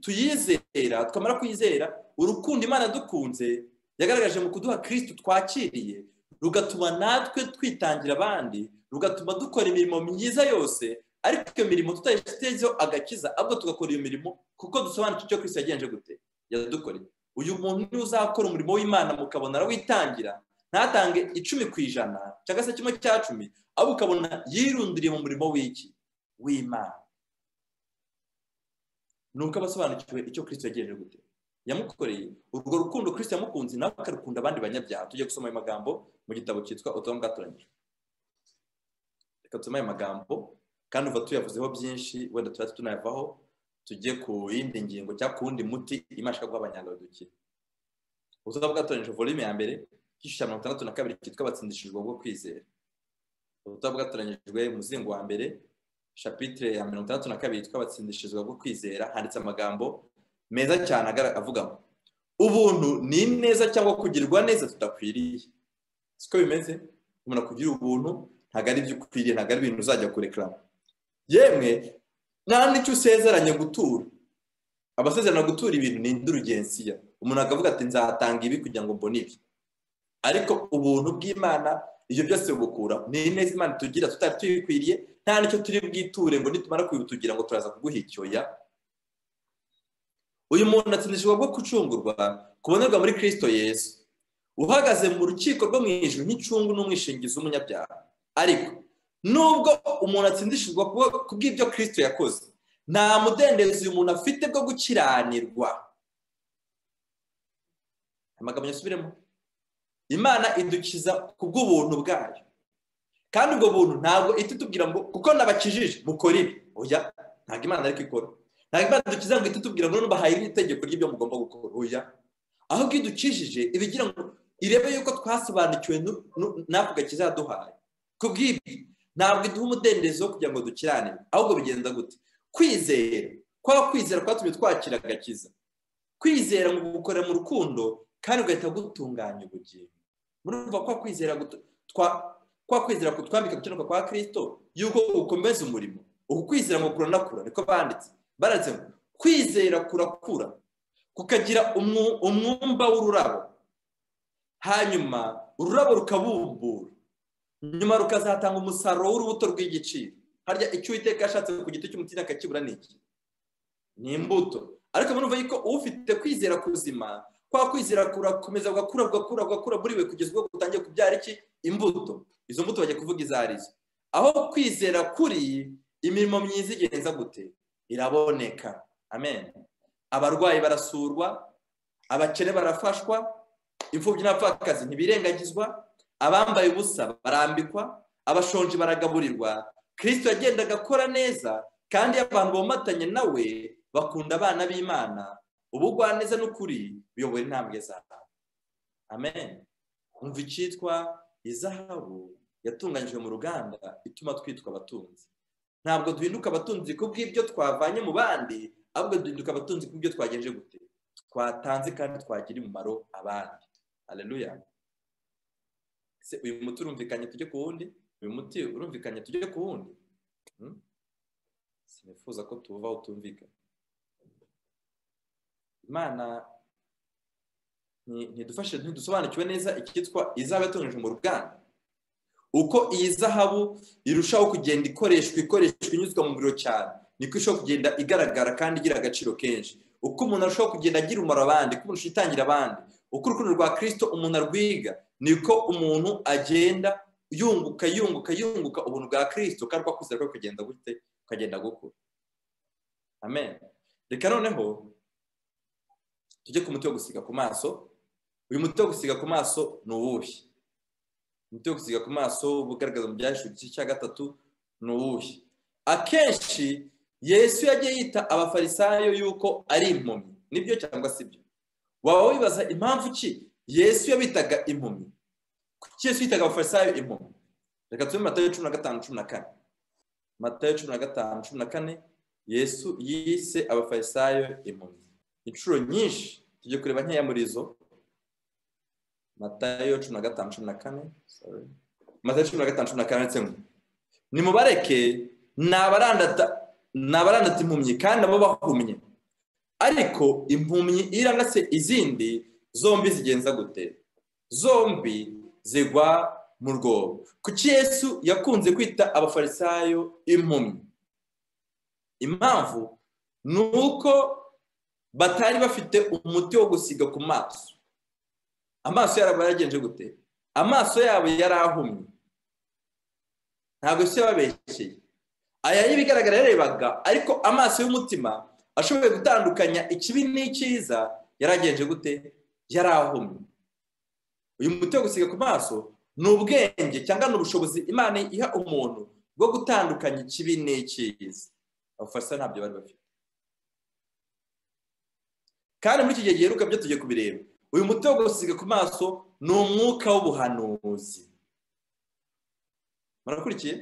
tuyizera twamara kwizera urukundo imana dukunze yagaragaje mu kuduha kirisitu twakiriye rugatuma natwe twitangira abandi rugatuma dukora imirimo myiza yose ariko iyo mirimo tutayitezeho agakiza ahubwo tugakora iyo mirimo kuko dusobanukirwa icyo kirisitu yagenje gute yadukoreye uyu muntu niwe uzakora umurimo w'imana mukabona arawitangira ntatange icumi ku ijana cyangwa se kimwe cya cumi ahubwo ukabona yirundiriye mu murimo w'iki w'imana ni uko aba asobanukiwe icyo kirisito yagenje gute yamukoreye urwo rukundo kirisito yamukunze nawe akarukunda abandi banyabyaha tujye gusoma ayo magambo mu gitabo cyitwa ubutumwa bwatoranyijwe reka dusome ayo magambo kandi uva tuyavuzeho byinshi wenda tuba tunayavaho tujye ku yindi ngingo cyangwa ku wundi muti imashini yo guha abanyarwanda ubutumwa bwatoranyijwe volume ya mbere igice cya mirongo itandatu na kabiri cyitwa batsindishijwe bwo kwizera ubutumwa bwatoranyijwe umuzingo wa mbere shapitire ya mirongo itandatu na kabiri yitwa batsindishijwe bwo kwizera handitse amagambo meza cyane avuga ngo ubuntu ni neza cyangwa kugirirwa neza tudakwiriye siko bimeze umuntu akugira ubuntu ntabwo ari ibyo ukwiriye ntabwo ari ibintu uzajya kurekaramo yemwe nta n'icyo usezeranye gutura abasezerana gutura ibintu ni indurugensiya umuntu akavuga ati nzatanga ibi kugira ngo mbone ibi ariko ubuntu bw'imana ibyo byose bugukura ni ineza imana tugira tutari tuyikwiriye nta n'icyo turi bwiture ngo nitumara kubibutugira ngo turaza kuguha icyoya uyu muntu atsindishijwe bwo gucungurwa kubonerwa muri kirisito yesu uhagaze mu rukiko rwo mu ijuru nk'icungu n'umwishingizi w'umunyabyaha ariko nubwo umuntu atsindishijwe ku bw'ibyo kirisito yakoze nta mudendezo uyu muntu afite bwo gukiranirwa amagambo yasubiremo imana idukiza ku bw'ubuntu bwayo kandi ubwo buntu ntabwo itutubwira ngo kuko nabakijije mukora ibi oya ntabwo imana ariko ikora ntabwo imana idukiza ngo itutubwira ngo nubwo hari n'itegeko ry'ibyo mugomba gukora oya ahubwo iyo idukijije iba igira ngo irebe yuko twasobanukiwe n'ako gakiza yaduhaye ku bw'ibi ntabwo iduha umudendezo kugira ngo dukirane ahubwo bigenda gute kwizera kwa kwizera kwatumye twakira agakiza kwizera ngo gukora mu rukundo kandi ugahita gutunganya ubugingo murumva kwa kwizera kwa kwizera kutwambika gukenuka kwa kirisito yuko ukomeza umurimo uku kwizera ngo kuranakura niko banditse baranditse ngo kwizera kurakura kukagira umwumba w'ururabo hanyuma ururabo rukabumbura nyuma rukazatanga umusaruro w'urubuto rw'igiciro harya icyo uwiteka ashatse ku giti cy'umutima akakibura ni iki ni imbuto ariko murumva yuko ufite kwizera kuzima kwa kwizera kurakomeza gakura gakura gakura buriwe kugeza ubwo gutangiye kubyara iki imbuto izo mbuto bajya kuvuga izo arizo aho kwizera kuri imirimo myiza igenza gute iraboneka amen abarwayi barasurwa abakene barafashwa imfubyi n'abapfakazi ntibirengagizwa abambaye ubusa barambikwa abashonji baragaburirwa kirisito yagendaga akora neza kandi iyo abantu bomatanye nawe bakunda abana b'imana ubugwaneza n'ukuri biyobora intambwe zawe amen umva icyitwa izahabu yatunganyijwe mu ruganda ituma twitwa abatunzi ntabwo duhinduka abatunzi ku bw'ibyo twavanye mu bandi ahubwo duhinduka abatunzi ku bw'ibyo twagenje gute twatanze kandi twagiriye umumaro abandi hareruya se uyu muti urumvikanye tujye ku wundi uyu muti urumvikanye tujye ku wundi sinifuza ko tuwuvaho utumvikanye imana ntidufashe ntidusobanukiwe neza icyitwa izaba yatunganyijwe mu ruganda uko iyi zahabu irushaho kugenda ikoreshwa ikoreshwa inyuzwa mu muriro cyane niko irushaho kugenda igaragara kandi igira agaciro kenshi uko umuntu arushaho kugenda agira umumaro abandi uko umuntu yitangira abandi uko urukundo rwa kirisito umuntu arwiga niko umuntu agenda yunguka yunguka yunguka ubuntu bwa kirisito kandi uko akuze ariko kugenda gute ukagenda gukura amen reka noneho tujye ku muti wo gusiga ku maso uyu muti wo gusiga ku maso ni uwuhe umuti wo gusiga ku maso ugaragaza mu byahishwe igice cya gatatu ni uwuhe akenshi yesu yagiye yita abafarisayo yuko ari impumyi nibyo cyangwa si byo waba wibaza impamvu ki yesu yabitaga impumyi kuki yesu yitaga abafarisayo impumyi reka tube matayo cumi na gatanu cumi na kane matayo cumi na gatanu cumi na kane yesu yise abafarisayo impumyi inshuro nyinshi tujye kureba nkeya muri izo matayo cumi na gatanu cumi na kane sorry. matayo cumi na gatanu cumi na kane ndetse ngo nimubareke ni abarandata ni abarandata impumyi kandi nabo bahumye ariko impumyi irandase izindi zombi zigenza gute zombi zigwa mu rwobo kuki yesu yakunze kwita abafarisayo impumyi impamvu ni uko batari bafite umuti wo gusiga ku maso amaso yabo yaragenje gute amaso yabo yari ahumye ntabwo se babeshyeye aya y'ibigaragara yarebaga ariko amaso y'umutima ashoboye gutandukanya ikibi n'icyiza yaragenje gute yari ahumye uyu muti wo gusiga ku maso ni ubwenge cyangwa ni ubushobozi imana iha umuntu bwo gutandukanya ikibi n'icyiza abafasha ntabyo bari bafite kandi muri iki gihe giheruka byo tujye kubireba uyu muti wo gusiga ku maso ni umwuka w'ubuhanuzi murakurikiye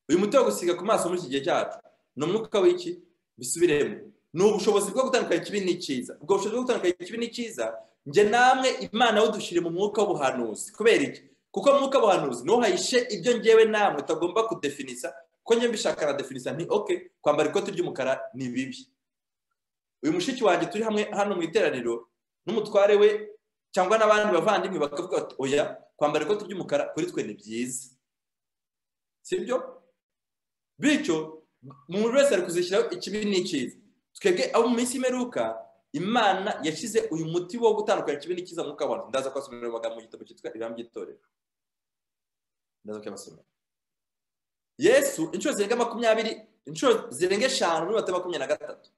uyu muti wo gusiga ku maso muri iki gihe cyacu ni umwuka w'iki bisubiremo ni ubushobozi bwo gutandukanya ikibi n'icyiza ubwo bushobozi bwo gutandukanya ikibi n'icyiza njye namwe imana dushyire mu mwuka w'ubuhanuzi kubera iki kuko mwuka w'ubuhanuzi niwo hayishe ibyo ngewe namwe utagomba kudefinisa kuko njye mbishaka na definisa nti oke kwambara ikoti ry'umukara ni bibi uyu mushiki wanjye turi hamwe hano mu iteraniro n'umutware we cyangwa n'abandi bavandimwe bakavuga bati oya kwambara ikoti ry'umukara kuri twe ni byiza sibyo bityo umuntu wese ari kuzishyiraho ikibi n'icyiza twebwe abo mu minsi y'imperuka imana yashyize uyu muti wo gutandukanya ikibi n'icyiza mwuka wacu ndaza kubasomera amagambo mu gitabo cyitwa ibihano by'itorero ndaza kuyabasomera yesu inshuro zirenga makumyabiri inshuro zirenga eshanu muri mata makumyabiri na gatatu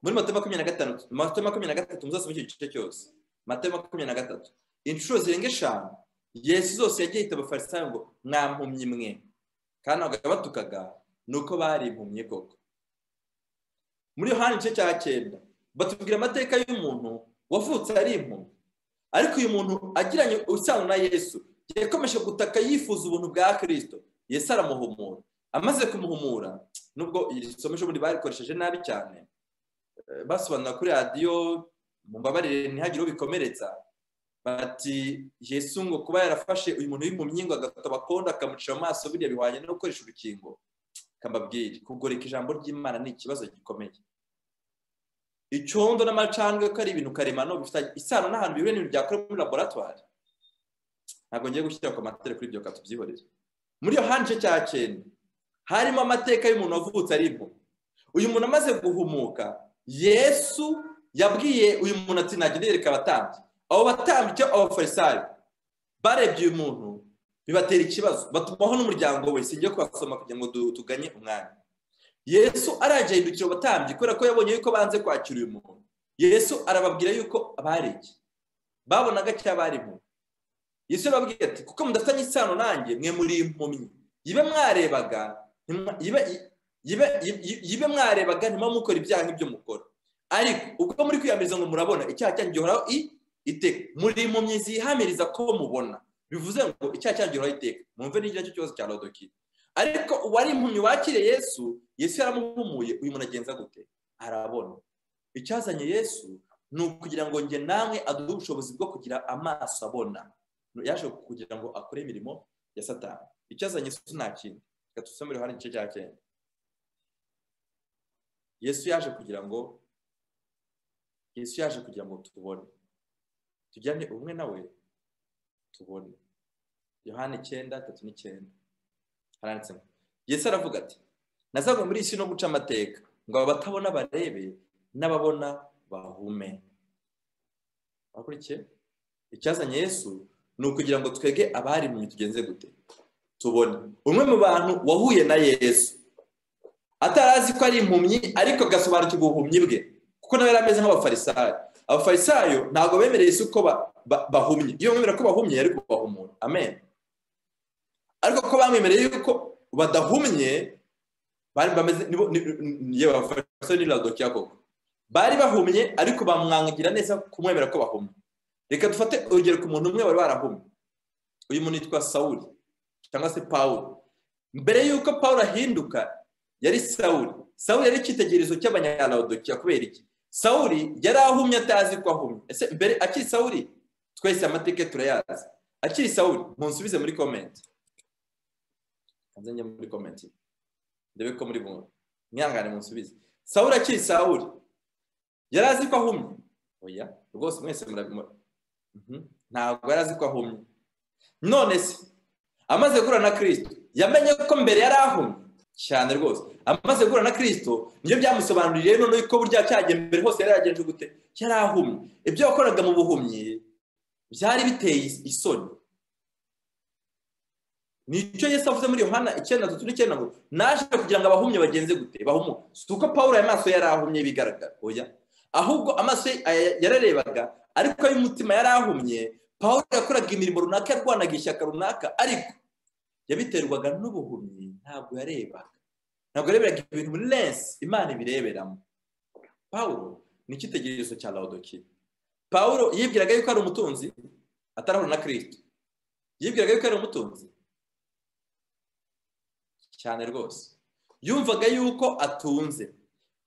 muri mata makumyabiri na gatanu mata makumyabiri na gatatu muzasoma icyo gice cyose mata makumyabiri na gatatu inshuro zirenga eshanu yesu zose yagiye yita abafarisayo ngo mwampumyi mwe kandi ntabwo yabatukaga ni uko bari impumyi koko muri yohani igice cya cyenda batubwira amateka y'umuntu wavutse ari impumyi ariko uyu muntu agiranye isano na yesu yakomeje gutaka yifuza ubuntu bwa kirisito yesu aramuhumura amaze kumuhumura nubwo iri somo ejo bundi barikoresheje nabi cyane basobanura kuri radiyo mumbabarire ntihagire ubikomeretsa bati yesu ngo kuba yarafashe uyu muntu w'impumyi ngo agatoba kondo akamucira mu maso biriya bihwanye no gukoresha urukingo kambabwire kugoreka ijambo ry'imana ni ikibazo gikomeye icyondo n'amacandwe ko ari ibintu karemano bifite isano n'ahantu bihuriye n'ibintu byakorewe muri laboratwari ntabwo ngiye gushyira ku matara kuri ibyo tubyihorere muri iyo hanje cya cyenda harimo amateka y'umuntu wavutse ari impumyi uyu muntu amaze guhumuka yesu yabwiye uyu muntu ati nagenda yereka abatambyi abo batambyi cyangwa abafarisayo barebye uyu muntu bibatera ikibazo batumaho n'umuryango we sinjye kubasoma kugira ngo tuganye umwanya yesu aragenda abatambyi kubera ko yabonye yuko banze kwakira uyu muntu yesu arababwira yuko bari iki babonaga cyangwa bari mu yesu yababwira ati kuko mudafitanye isano nanjye mwe muri impumyi yibe mwarebaga yibe mwarebaga ntimuba mukora ibyaha nk'ibyo mukora ariko ubwo muri kwiyamiriza ngo murabona icyaha cyanyu gihoraho iteka muri impumyi zihamiriza ko mubona bivuze ngo icyaha cyagihoraho iteka mwumve n'igira cyo kibazo cya rodoki ariko uwari impumyi wakiriye yesu yesu yaramuhumuye uyu muntu agenza gute arabona icyazanye yesu ni ukugira ngo njye namwe aduhe ubushobozi bwo kugira amaso abona yaje kugira ngo akore imirimo ya satani icyazanye yesu nta kintu reka dusome iruhande igice cya cyenda yesu yaje kugira ngo yesu yaje kugira ngo tubone tujyane ubumwe nawe tubone yohani icyenda tatu n'icyenda haranditse ngo yesu aravuga ati nazanywe muri iyi si no guca amateka ngo abatabona barebe n'ababona bahume bakurikiye icyazanye yesu ni ukugira ngo twege abari mu tugenze gute tubone umwe mu bantu wahuye na yesu atarazi ko ari impumyi ariko agasobanukirwa ubuhumyi bwe kuko nawe yari ameze nk'abafarisayo abafarisayo ntabwo bemereye isi uko bahumye iyo bamwemerera ko bahumye yari kubahumura amen ariko ko bamwemereye yuko badahumye bari bameze yewe abafarisayo ni radokiya koko bari bahumye ariko bamwangira neza kumwemera ko bahumye reka dufate urugero ku muntu umwe wari warahumye uyu muntu yitwa sawuri cyangwa se pawuro mbere y'uko pawuro ahinduka yari sawuri sawuri yari icyitegererezo cy'abanyarwanda kubera iki sawuri yari ahumye atazi ko ahumye ese mbere akiri sawuri twese amateka turayazi akiri sawuri munsubize muri komenti kanzanye muri komenti ndebe ko muri bumwe mwihangane munsubize sawuri akiri sawuri yari azi ko ahumye oya rwose mwese murabimora ntabwo yari azi ko ahumye none se amaze guhura na kirisito yamenye ko mbere yari ahumye cyane rwose amaze guhura na kirisito nibyo byamusobanuriye none ko burya cyagiye mbere hose yari yagenje gute yari ahumye ibyo yakoraga mu buhumyi byari biteye isoni nicyo Yesu avuze muri yohana icyenda dutu n'icyenda ngo naje kugira ngo abahumye bagenze gute bahumuke si uko pawuro aya maso yari ahumye bigaragara oya ahubwo amaso yararebaga ariko y'umutima yari ahumye pawuro yakoraga imirimo runaka yarwanaga ishyaka runaka ariko yabiterwaga n'ubuhumyi ntabwo yarebaga ntabwo yareberaga ibintu muri lensi imana ibireberamo pawuro ni icyitegererezo cya lawudokiya pawuro yibwiraga yuko ari umutunzi atarahura na kirisito yibwiraga yuko ari umutunzi cyane rwose yumvaga yuko atunze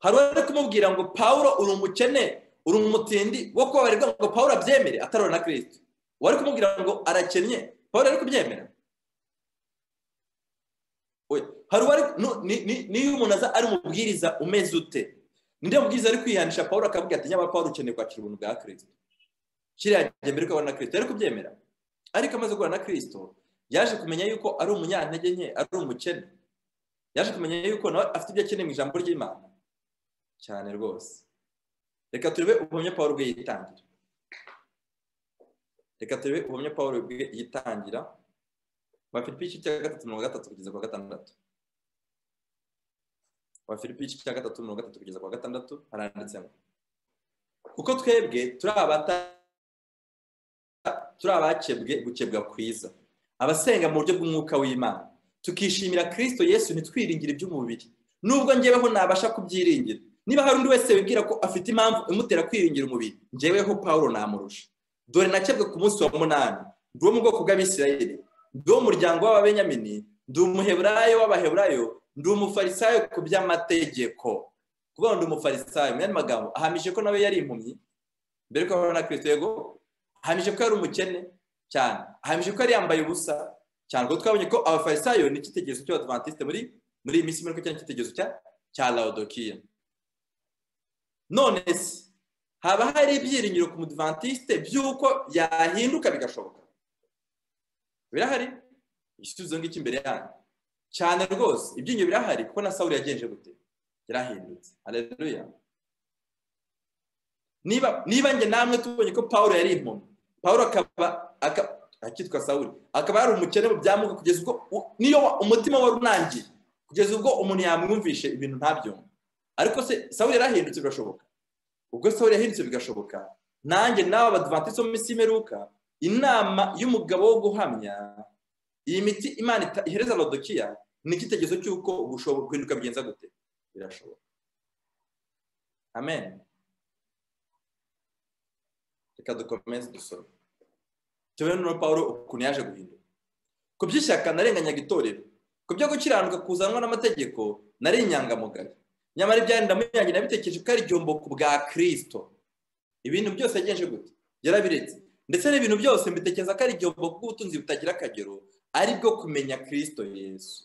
hari uwari kumubwira ngo pawuro uri umukene uri umutindi wo kubabarirwa ngo pawuro abyemere atarora na kirisito uwari kumubwira ngo arakennye pawuro ari kubyemera hari uwari niyo umuntu aza ari umubwiriza umeze ute ninde mubwiriza ari kwihanisha pawuro akavuga ati nyaba pawuro ukeneye kwakira ubuntu bwa kirisito kiriya gihe mbere ukabona na kirisito yari kubyemera ariko amaze guhura na kirisito yaje kumenya yuko ari umunyantege nke ari umukene yaje kumenya yuko nawe afite ibyo akeneye mu ijambo ry'imana cyane rwose reka turebe ubuhamya paul bwe yitangira reka turebe ubuhamya paul bwe yitangira wa filipi igice cya gatatu mirongo gatatu kugeza ku wa gatandatu wa filipi igice cya gatatu mirongo gatatu kugeza ku wa gatandatu haranditsemo kuko twebwe turi abakebwe gukebwa kwiza abasenga mu buryo bw'umwuka w'imana tukishimira kirisito yesu ntitwiringire iby'umubiri nubwo ngeweho nabasha kubyiringira niba hari undi wese wibwira ko afite impamvu imutera kwiringira umubiri ngeweho pawuro namurusha dore nakebwe ku munsi wa munani ndi uwo mu bwoko bw'abisirayeli ndi uwo mu muryango w'ababenyamini ndi umuheburayo w'abaheburayo ndi umufarisayo ku by'amategeko kuba ndi umufarisayo mu yandi magambo ahamije ko nawe yari impumyi mbere ko abona kirisito yego ahamije ko yari umukene cyane ahamije ko yari yambaye ubusa cyane kuko twabonye ko abafarisayo ni icyitegererezo cy'abadivantisite muri muri iyi minsi muri cyane icyitegererezo cya cya lawudokiya none se haba hari ibyiringiro ku mudivantisite by'uko yahinduka bigashoboka birahari igisubizo ngiki imbere yanyu cyane rwose ibyiringiro birahari kuko na sawuri yagenje gute yarahindutse hareruya niba niba njye namwe tubonye ko paul yari impumyi paul akaba akitwa sawuri akaba yari umukene mu byamuka kugeza ubwo niyo umutima wari unangiye kugeza ubwo umuntu yamwumvishe ibintu ntabyumva ariko se sawuri yarahindutse bigashoboka ubwo sawuri yahindutse bigashoboka nanjye nawe abadivantisite bo mu minsi y'imeruka inama y'umugabo wo guhamya iyi miti imana ihereza rodokiya ni icyitegerezo cy'uko gushoboka guhinduka bigenza gute birashoboka amen reka dukomeze dusome tubone na paul ukuntu yaje guhinduka ku by'ishyaka narenganyaga itorero ku byo gukiranuka kuzanwa n'amategeko nari inyangamugayo nyamara ibyari ndamuyange nabitekereje ko ari igihombo ku bwa kirisito ibintu byose yagenje gute yarabiretse ndetse n'ibintu byose mbitekereza ko ari igihombo bw'ubutunzi butagira akagero aribwo kumenya kirisito yesu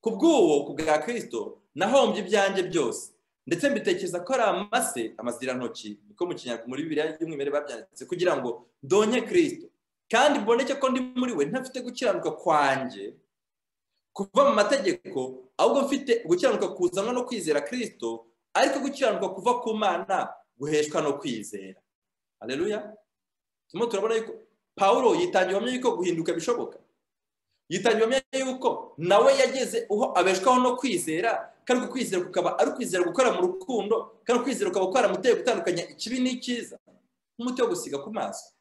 ku bw'uwo ku bwa kirisito nahombye ibyanjye byose ndetse mbitekereza ko ari amase amazirantoki niko mu kinyarwanda muri bibiriya y'umwimerere babyanditse kugira ngo donye kirisito kandi mboneke ko ndi muri we ntafite gukiranuka kwanjye kuva mu mategeko ahubwo mfite gukiranuka kuzanwa no kwizera kirisito ariko gukiranuka kuva ku mana guheshwa no kwizera hareruya turimo turabona yuko paul yitangira ubuhamya yuko guhinduka bishoboka yitangira ubuhamya yuko nawe yageze uho abeshwaho no kwizera kandi uko kwizera kukaba ari ukwizera gukora mu rukundo kandi ukwizera ukaba kwaramuteye gutandukanya ikibi n'icyiza nk'umuti wo gusiga ku maso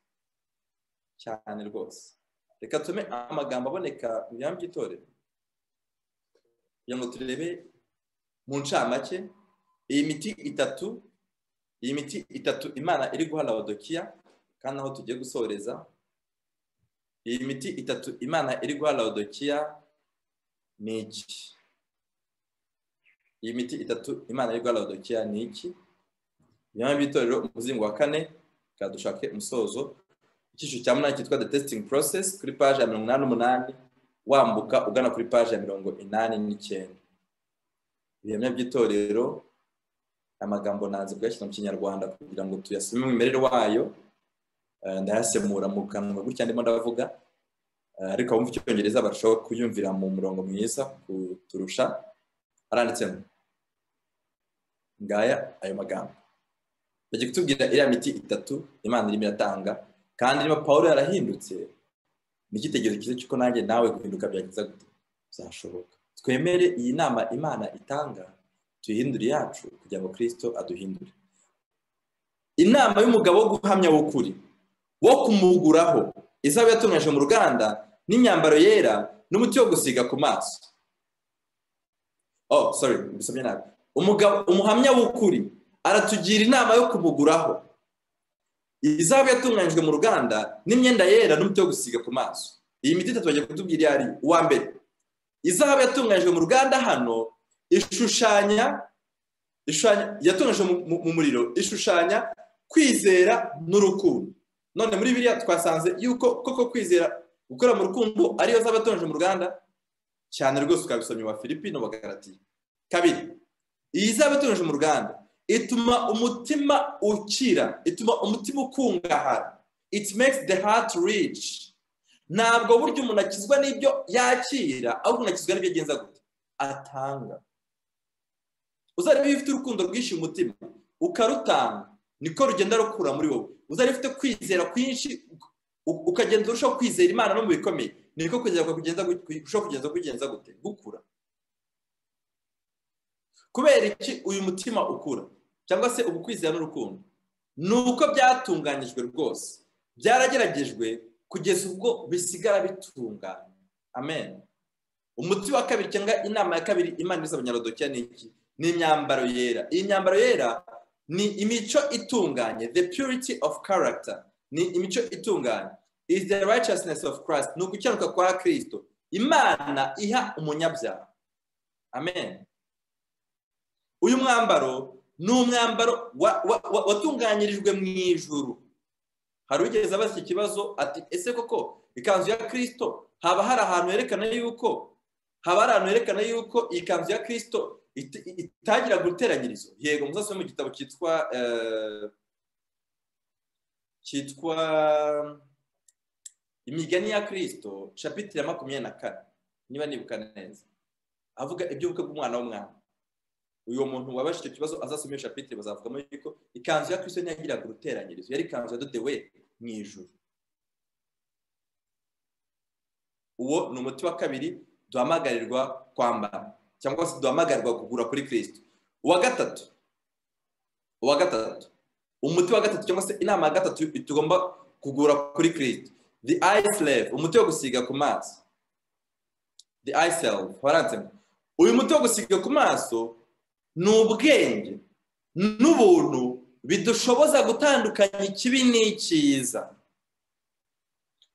cyane rwose reka tume amagambo aboneka mu bihamya by'itorero kugira ngo turebe mu ncamake iyi miti itatu iyi miti itatu imana iri guha lawadokiya kandi aho tugiye gusoreza iyi miti itatu imana iri guha lawudokiya ni iki iyi miti itatu imana iri guha lawudokiya ni iki ibinyama by'itorero umuzingo wa kane dushake umusozo icyiciro cya munani cyitwa the testing process kuri paje ya mirongo inani n'umunani wambuka ugana kuri paje ya mirongo inani n'icyenda ibiremwa by'itorero amagambo nanze kuyashyira mu kinyarwanda kugira ngo tuyasome umwimerere wayo ndayasemura mu kanwa gutya ndimo ndavuga ariko abumva icyongereza barushaho kuyumvira mu murongo mwiza kuturusha aranditsemo ngaya ayo magambo bajya kutubwira iriya miti itatu imana irimo iratanga kandi niba paul yarahindutse ni icyitegererezo cyiza cy'uko nanjye nawe guhinduka byagiza gute byashoboka twemere iyi nama imana itanga tuyihindure iyacu kugira ngo kirisito aduhindure inama y'umugabo wo guhamya w'ukuri wo kumuguraho izaba yatunganyije mu ruganda n'imyambaro yera n'umuti wo gusiga ku maso oh sorry mbisomye nabi umugabo umuhamya w'ukuri aratugira inama yo kumuguraho izahabu yatunganyijwe mu ruganda n'imyenda yera n'umuti wo gusiga ku maso iyi miti itatu bagiye kutubwira iyo ari uwa mbere izahabu yatunganyijwe mu ruganda hano ishushanya yatunganyijwe mu muriro ishushanya kwizera n'urukundo none muri biriya twasanze yuko koko kwizera gukora mu rukundo ariyo zaba yatunganyijwe mu ruganda cyane rwose ukabisomye wa filipine bagaratiye kabiri iyi zaba yatunganyijwe mu ruganda ituma umutima ukira ituma umutima ukungahara it makes the heart rich ntabwo burya umuntu akizwa n'ibyo yakira ahubwo umuntu akizwa n'ibyo agenza gute atanga uzareba iyo ufite urukundo rwinshi umutima ukarutanga niko rugenda rukura muri wowe uzareba ufite kwizera kwinshi ukagenda urushaho kwizera imana no mu bikomeye niko kugeza kugenza urushaho kugeza kugenza gute gukura kubera iki uyu mutima ukura cyangwa se ubu kwizera n'urukundo ni uko byatunganyijwe rwose byarageragejwe kugeza ubwo bisigara bitunganye amen umuti wa kabiri cyangwa inama ya kabiri imana iza abanyarodokiya ni iki ni imyambaro yera iyi myambaro yera ni imico itunganye the purity of character ni imico itunganye is the righteousness of christ ni ugukiranuka kwa kirisito imana iha umunyabyaha amen uyu mwambaro ni umwambaro watunganyirijwe mu ijuru hari ugeze abaza iki kibazo ati ese koko ikanzu ya kirisito haba hari ahantu herekana yuko haba hari ahantu herekana yuko iyi kanzu ya kirisito itagira guteranyirizo yego muzasome mu gitabo cyitwa cyitwa imigani ya kirisito capitire ya makumyabiri na kane niba nibuka neza avuga iby'ubukwe bw'umwana w'umwana uyu muntu wabasha icyo kibazo azasoma iyo shapitire bazavugamo yuko ikanzu ya kirisito ntiyagiraga uruteranyirizo yari ikanzu yadodewe mu ijuru uwo ni umuti wa kabiri duhamagarirwa kwambara cyangwa se duhamagarirwa kugura kuri kirisito uwa gatatu uwa gatatu umuti wa gatatu cyangwa se inama ya gatatu tugomba kugura kuri kirisito the eye slave umuti wo gusiga ku maso the eye self warantsemo uyu muti wo gusiga ku maso ni ubwenge n'ubuntu bidushoboza gutandukanya ikibi n'icyiza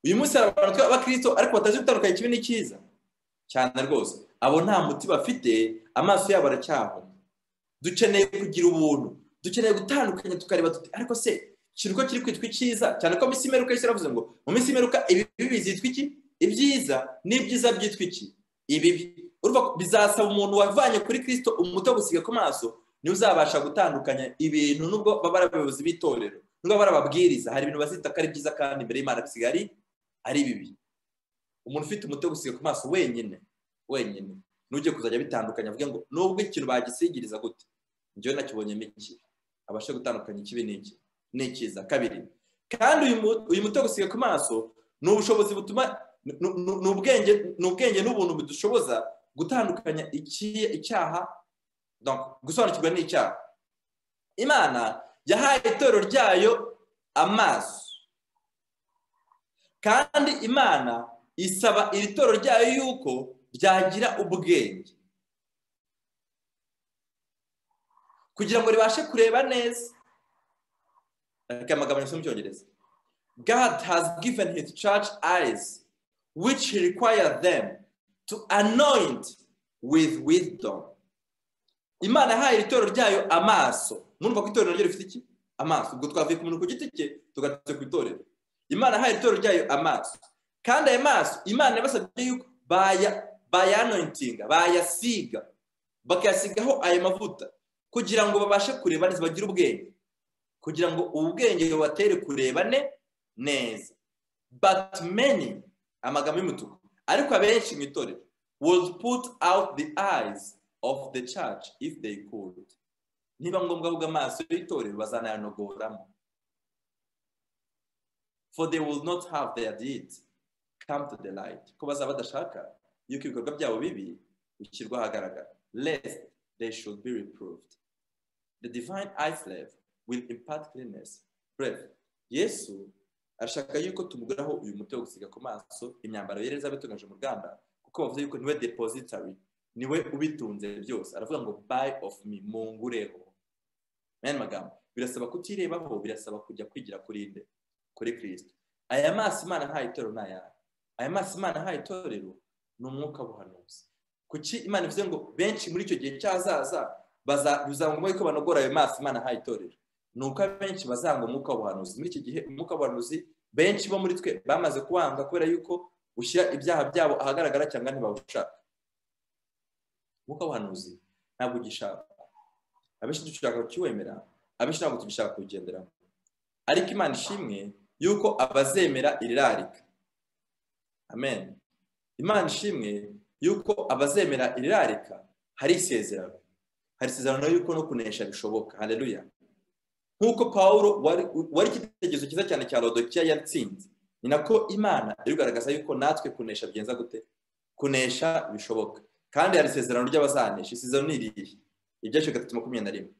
uyu munsi hari abantu b'abakirisito ariko batazi gutandukanya ikibi n'icyiza cyane rwose abo nta muti bafite amaso yabo aracyahoma dukeneye kugira ubuntu dukeneye gutandukanya tukareba tuti ariko se kiri uko kiri kwitwa icyiza cyane ko mu minsi imeruka yose iravuze ngo mu minsi imeruka ibibi bizitwa iki ibyiza n'ibyiza byitwa iki ibibi bizasaba umuntu wavanye kuri kirisito umuti wo gusiga ku maso niwe uzabasha gutandukanya ibintu nubwo baba ari abayobozi b'itorero nubwo baba ababwiriza hari ibintu bazita ko ari byiza kandi imbere y'imana bisigaye ari ari bibi umuntu ufite umuti wo gusiga ku maso wenyine wenyine n'ujye kuzajya bitandukanya avuge ngo nubwo ikintu bagisigiriza gute njyewe nakibonyemo iki abashe gutandukanya ikibi n'iki n'ikiza kabiri kandi uyu muti wo gusiga ku maso ni ubushobozi butuma ni ubwenge ni ubwenge n'ubuntu bidushoboza gutandukanya icyaha gusobanukirwa n'icyaha imana yahaye itorero ryayo amaso kandi imana isaba iri toro ryayo yuko ryagira ubwenge kugira ngo ribashe kureba neza reka amagambo yose mu cyongereza God has given his church eyes, which he requires them to anoint with wisdom. Imana yahaye itorero ryayo amaso. Murumva ko itorero ryo rifite iki? Amaso. Ubwo twavuye ku muntu ku giti cye, tugatse ku itorero. Imana yahaye itorero ryayo amaso. Kandi ayo maso, Imana yabasabye yuko baya bayanointinga, bayasiga, bakayasigaho ayo mavuta kugira ngo babashe kureba neza bagire ubwenge. Kugira ngo ubwenge bubatere kurebane neza. But many amagambo y'umutuku ariko abenshi mu itorero would put out the eyes of the church if they could niba ngombwa ahubwo amaso y'itorero bazanayanogoramo for they will not have their deed come to the light ko bazaba badashaka yuko ibikorwa byabo bibi bishyirwa ahagaragara lest they should be reproved the divine eye slave will impart cleanness breath yesu arashaka yuko tumuguraho uyu muti wo gusiga ku maso imyambaro yera izaba mu ruganda kuko bavuze yuko niwe depositary niwe ubitunze byose aravuga ngo buy of me mungureho n'aya magambo birasaba kutirebaho birasaba kujya kwigira kuri inde kuri kirisito aya maso imana ntayo itorero ni ayari aya maso imana ntayo itorero ni umwuka buhanuzi kuki imana ivuze ngo benshi muri icyo gihe cyazaza bizangwa yuko banogora ayo maso imana ntayo itorero ni uko abenshi bazanga umwuka w'ubuhanuzi muri iki gihe umwuka w'ubuhanuzi benshi bo muri twe bamaze kuwanga kubera yuko ushyira ibyaha byabo ahagaragara cyangwa ntibawushaka umwuka w'ubuhanuzi ntabwo ugishaka abenshi dushaka kukiwemera abenshi ntabwo tugishaka kuwugenderamo ariko imana ishimwe yuko abazemera irirarika amen imana ishimwe yuko abazemera irirarika hari isezerano hari isezerano yuko no kunesha bishoboka hareruya nk'uko pawuro wari ikitegerezo cyiza cyane cya rodokiya yatsinze ni nako imana irugaragaza yuko natwe kunesha byenza gute kunesha bishoboka kandi hari isezerano ry'abazanesha isezerano ni irihe ibyashyira gatatu makumyabiri na rimwe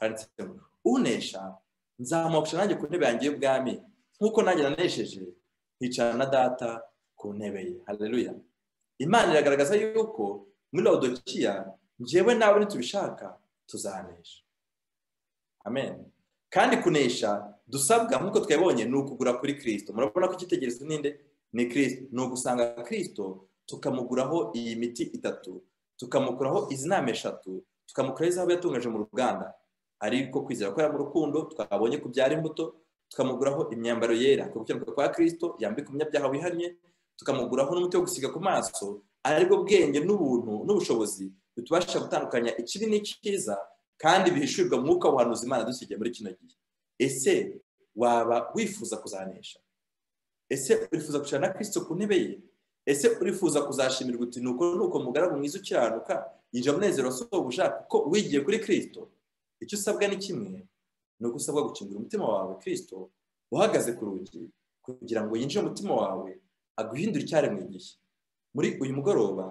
handitse ngo unesha nzamuha nanjye ku ntebe yanjye y'ubwami nk'uko nanjye nanesheje hicara na data ku ntebe ye hareruya imana iragaragaza yuko muri rodokiya ngewe nawe nitubishaka tuzanesha amen kandi kunesha dusabwa nk'uko twabonye ni ukugura kuri kirisito murabona ko icyitegererezo ninde ni kirisito ni ugusanga kirisito tukamuguraho iyi miti itatu tukamukuraho izi nama eshatu tukamukuraho izahabu yatungaje mu ruganda ariko kwizera ko yaba urukundo twabonye kubyara imbuto tukamuguraho imyambaro yera gukiranuka kwa kirisito yambika umunyabyaha wihannye tukamuguraho n'umuti wo gusiga ku maso aribwo bwenge n'ubuntu n'ubushobozi bitubasha gutandukanya ikibi n'icyiza kandi bihishurirwa mwuka w'ubuhanuzi imana dusigaye muri kino gihe ese waba wifuza kuzanesha ese urifuza kwicara na kirisito ku ntebe ye ese urifuza kuzashimirwa uti nuko nuko mugaragu mwiza ukiranuka yinjira umunezero wasohobuja kuko wigiye kuri kirisito icyo usabwa ni kimwe ni uko usabwa gukingura umutima wawe kirisito uhagaze ku rugi kugira ngo yinjire umutima wawe aguhindure icyaremwe igihe muri uyu mugoroba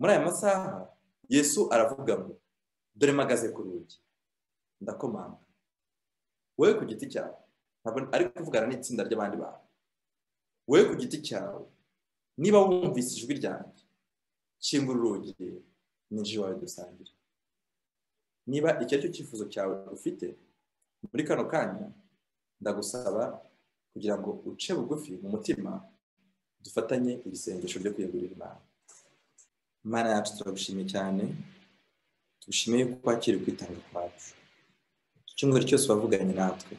muri aya masaha yesu aravuga ngo dore mpagaze ku rugi ndakomanga wowe ku giti cyawe ntabwo ari kuvugana n'itsinda ry'abandi bantu wowe ku giti cyawe niba wumvise ijwi ryanjye kingura urugi n'inzu iwawe dusangira niba icyo ari cyo cyifuzo cyawe ufite muri kano kanya ndagusaba kugira ngo uce bugufi mu mutima dufatanye ibisengesho byo kwiyegurira imana imana yacu turagushimiye cyane dushimiye ko kwakira kwitanga kwacu icyumweru cyose wavuganye natwe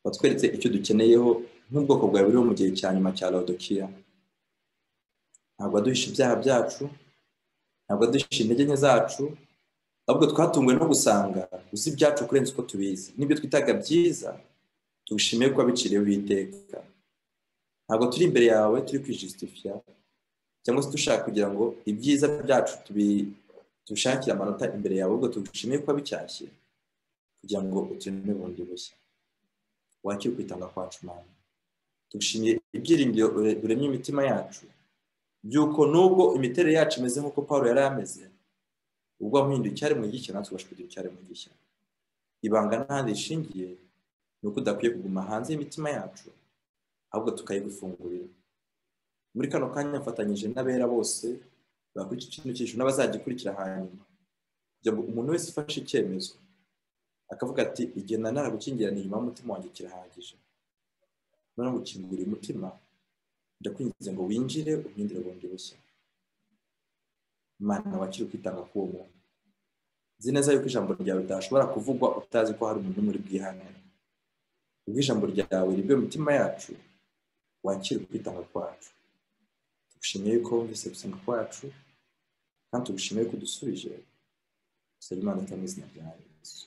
watweretse icyo dukeneyeho nk'ubwoko bwawe buriho mu gihe cya nyuma cya rodokiya ntabwo waduhisha ibyaha byacu ntabwo waduhisha intege nke zacu ahubwo twatunguwe no gusanga uzi ibyacu kurenza uko tubizi n'ibyo twitaga byiza tugushimiye ko wabiciriye witeka ntabwo turi imbere yawe turi kwijisitifiya cyangwa se dushaka kugira ngo ibyiza byacu tubi tushakire amanota imbere yawe ubwo tugushimiye ko wabishyashye kugira ngo utureme bundi bushya wakire kwitanga kwacu mwana tugushimiye ibyiringiro uremye imitima yacu by'uko nubwo imiterere yacu imeze nk'uko paul yari ameze ubwo wamuhinduye icyaremwe gishya natwe ubasha kugira icyaremwe gishya ibanga n'ahandi rishingiye ni uko udakwiye kuguma hanze y'imitima yacu ahubwo tukayigufungurira muri kano kanya mfatanyije n'abera bose bakurikiye ikintu cy'ijuru n'abazagikurikira hanyuma kugira ngo umuntu wese ufashe icyemezo akavuga ati igenda naragukingira ni inyuma y'umutima wanjye kirahagije none gukingura umutima ndakwinginze ngo winjire uhindure bundi bushya imana wakire kwitanga k'uwo muntu nzi neza yuko ijambo ryawe ritashobora kuvugwa utazi ko hari umuntu muri bwihanire ubwo ijambo ryawe ribwe imitima yacu wakire kwitanga kwacu tugushimiye yuko wumvise gusenga kwacu kandi tugushimiye ko udusubije dusaba imana itamwe izina rya yesu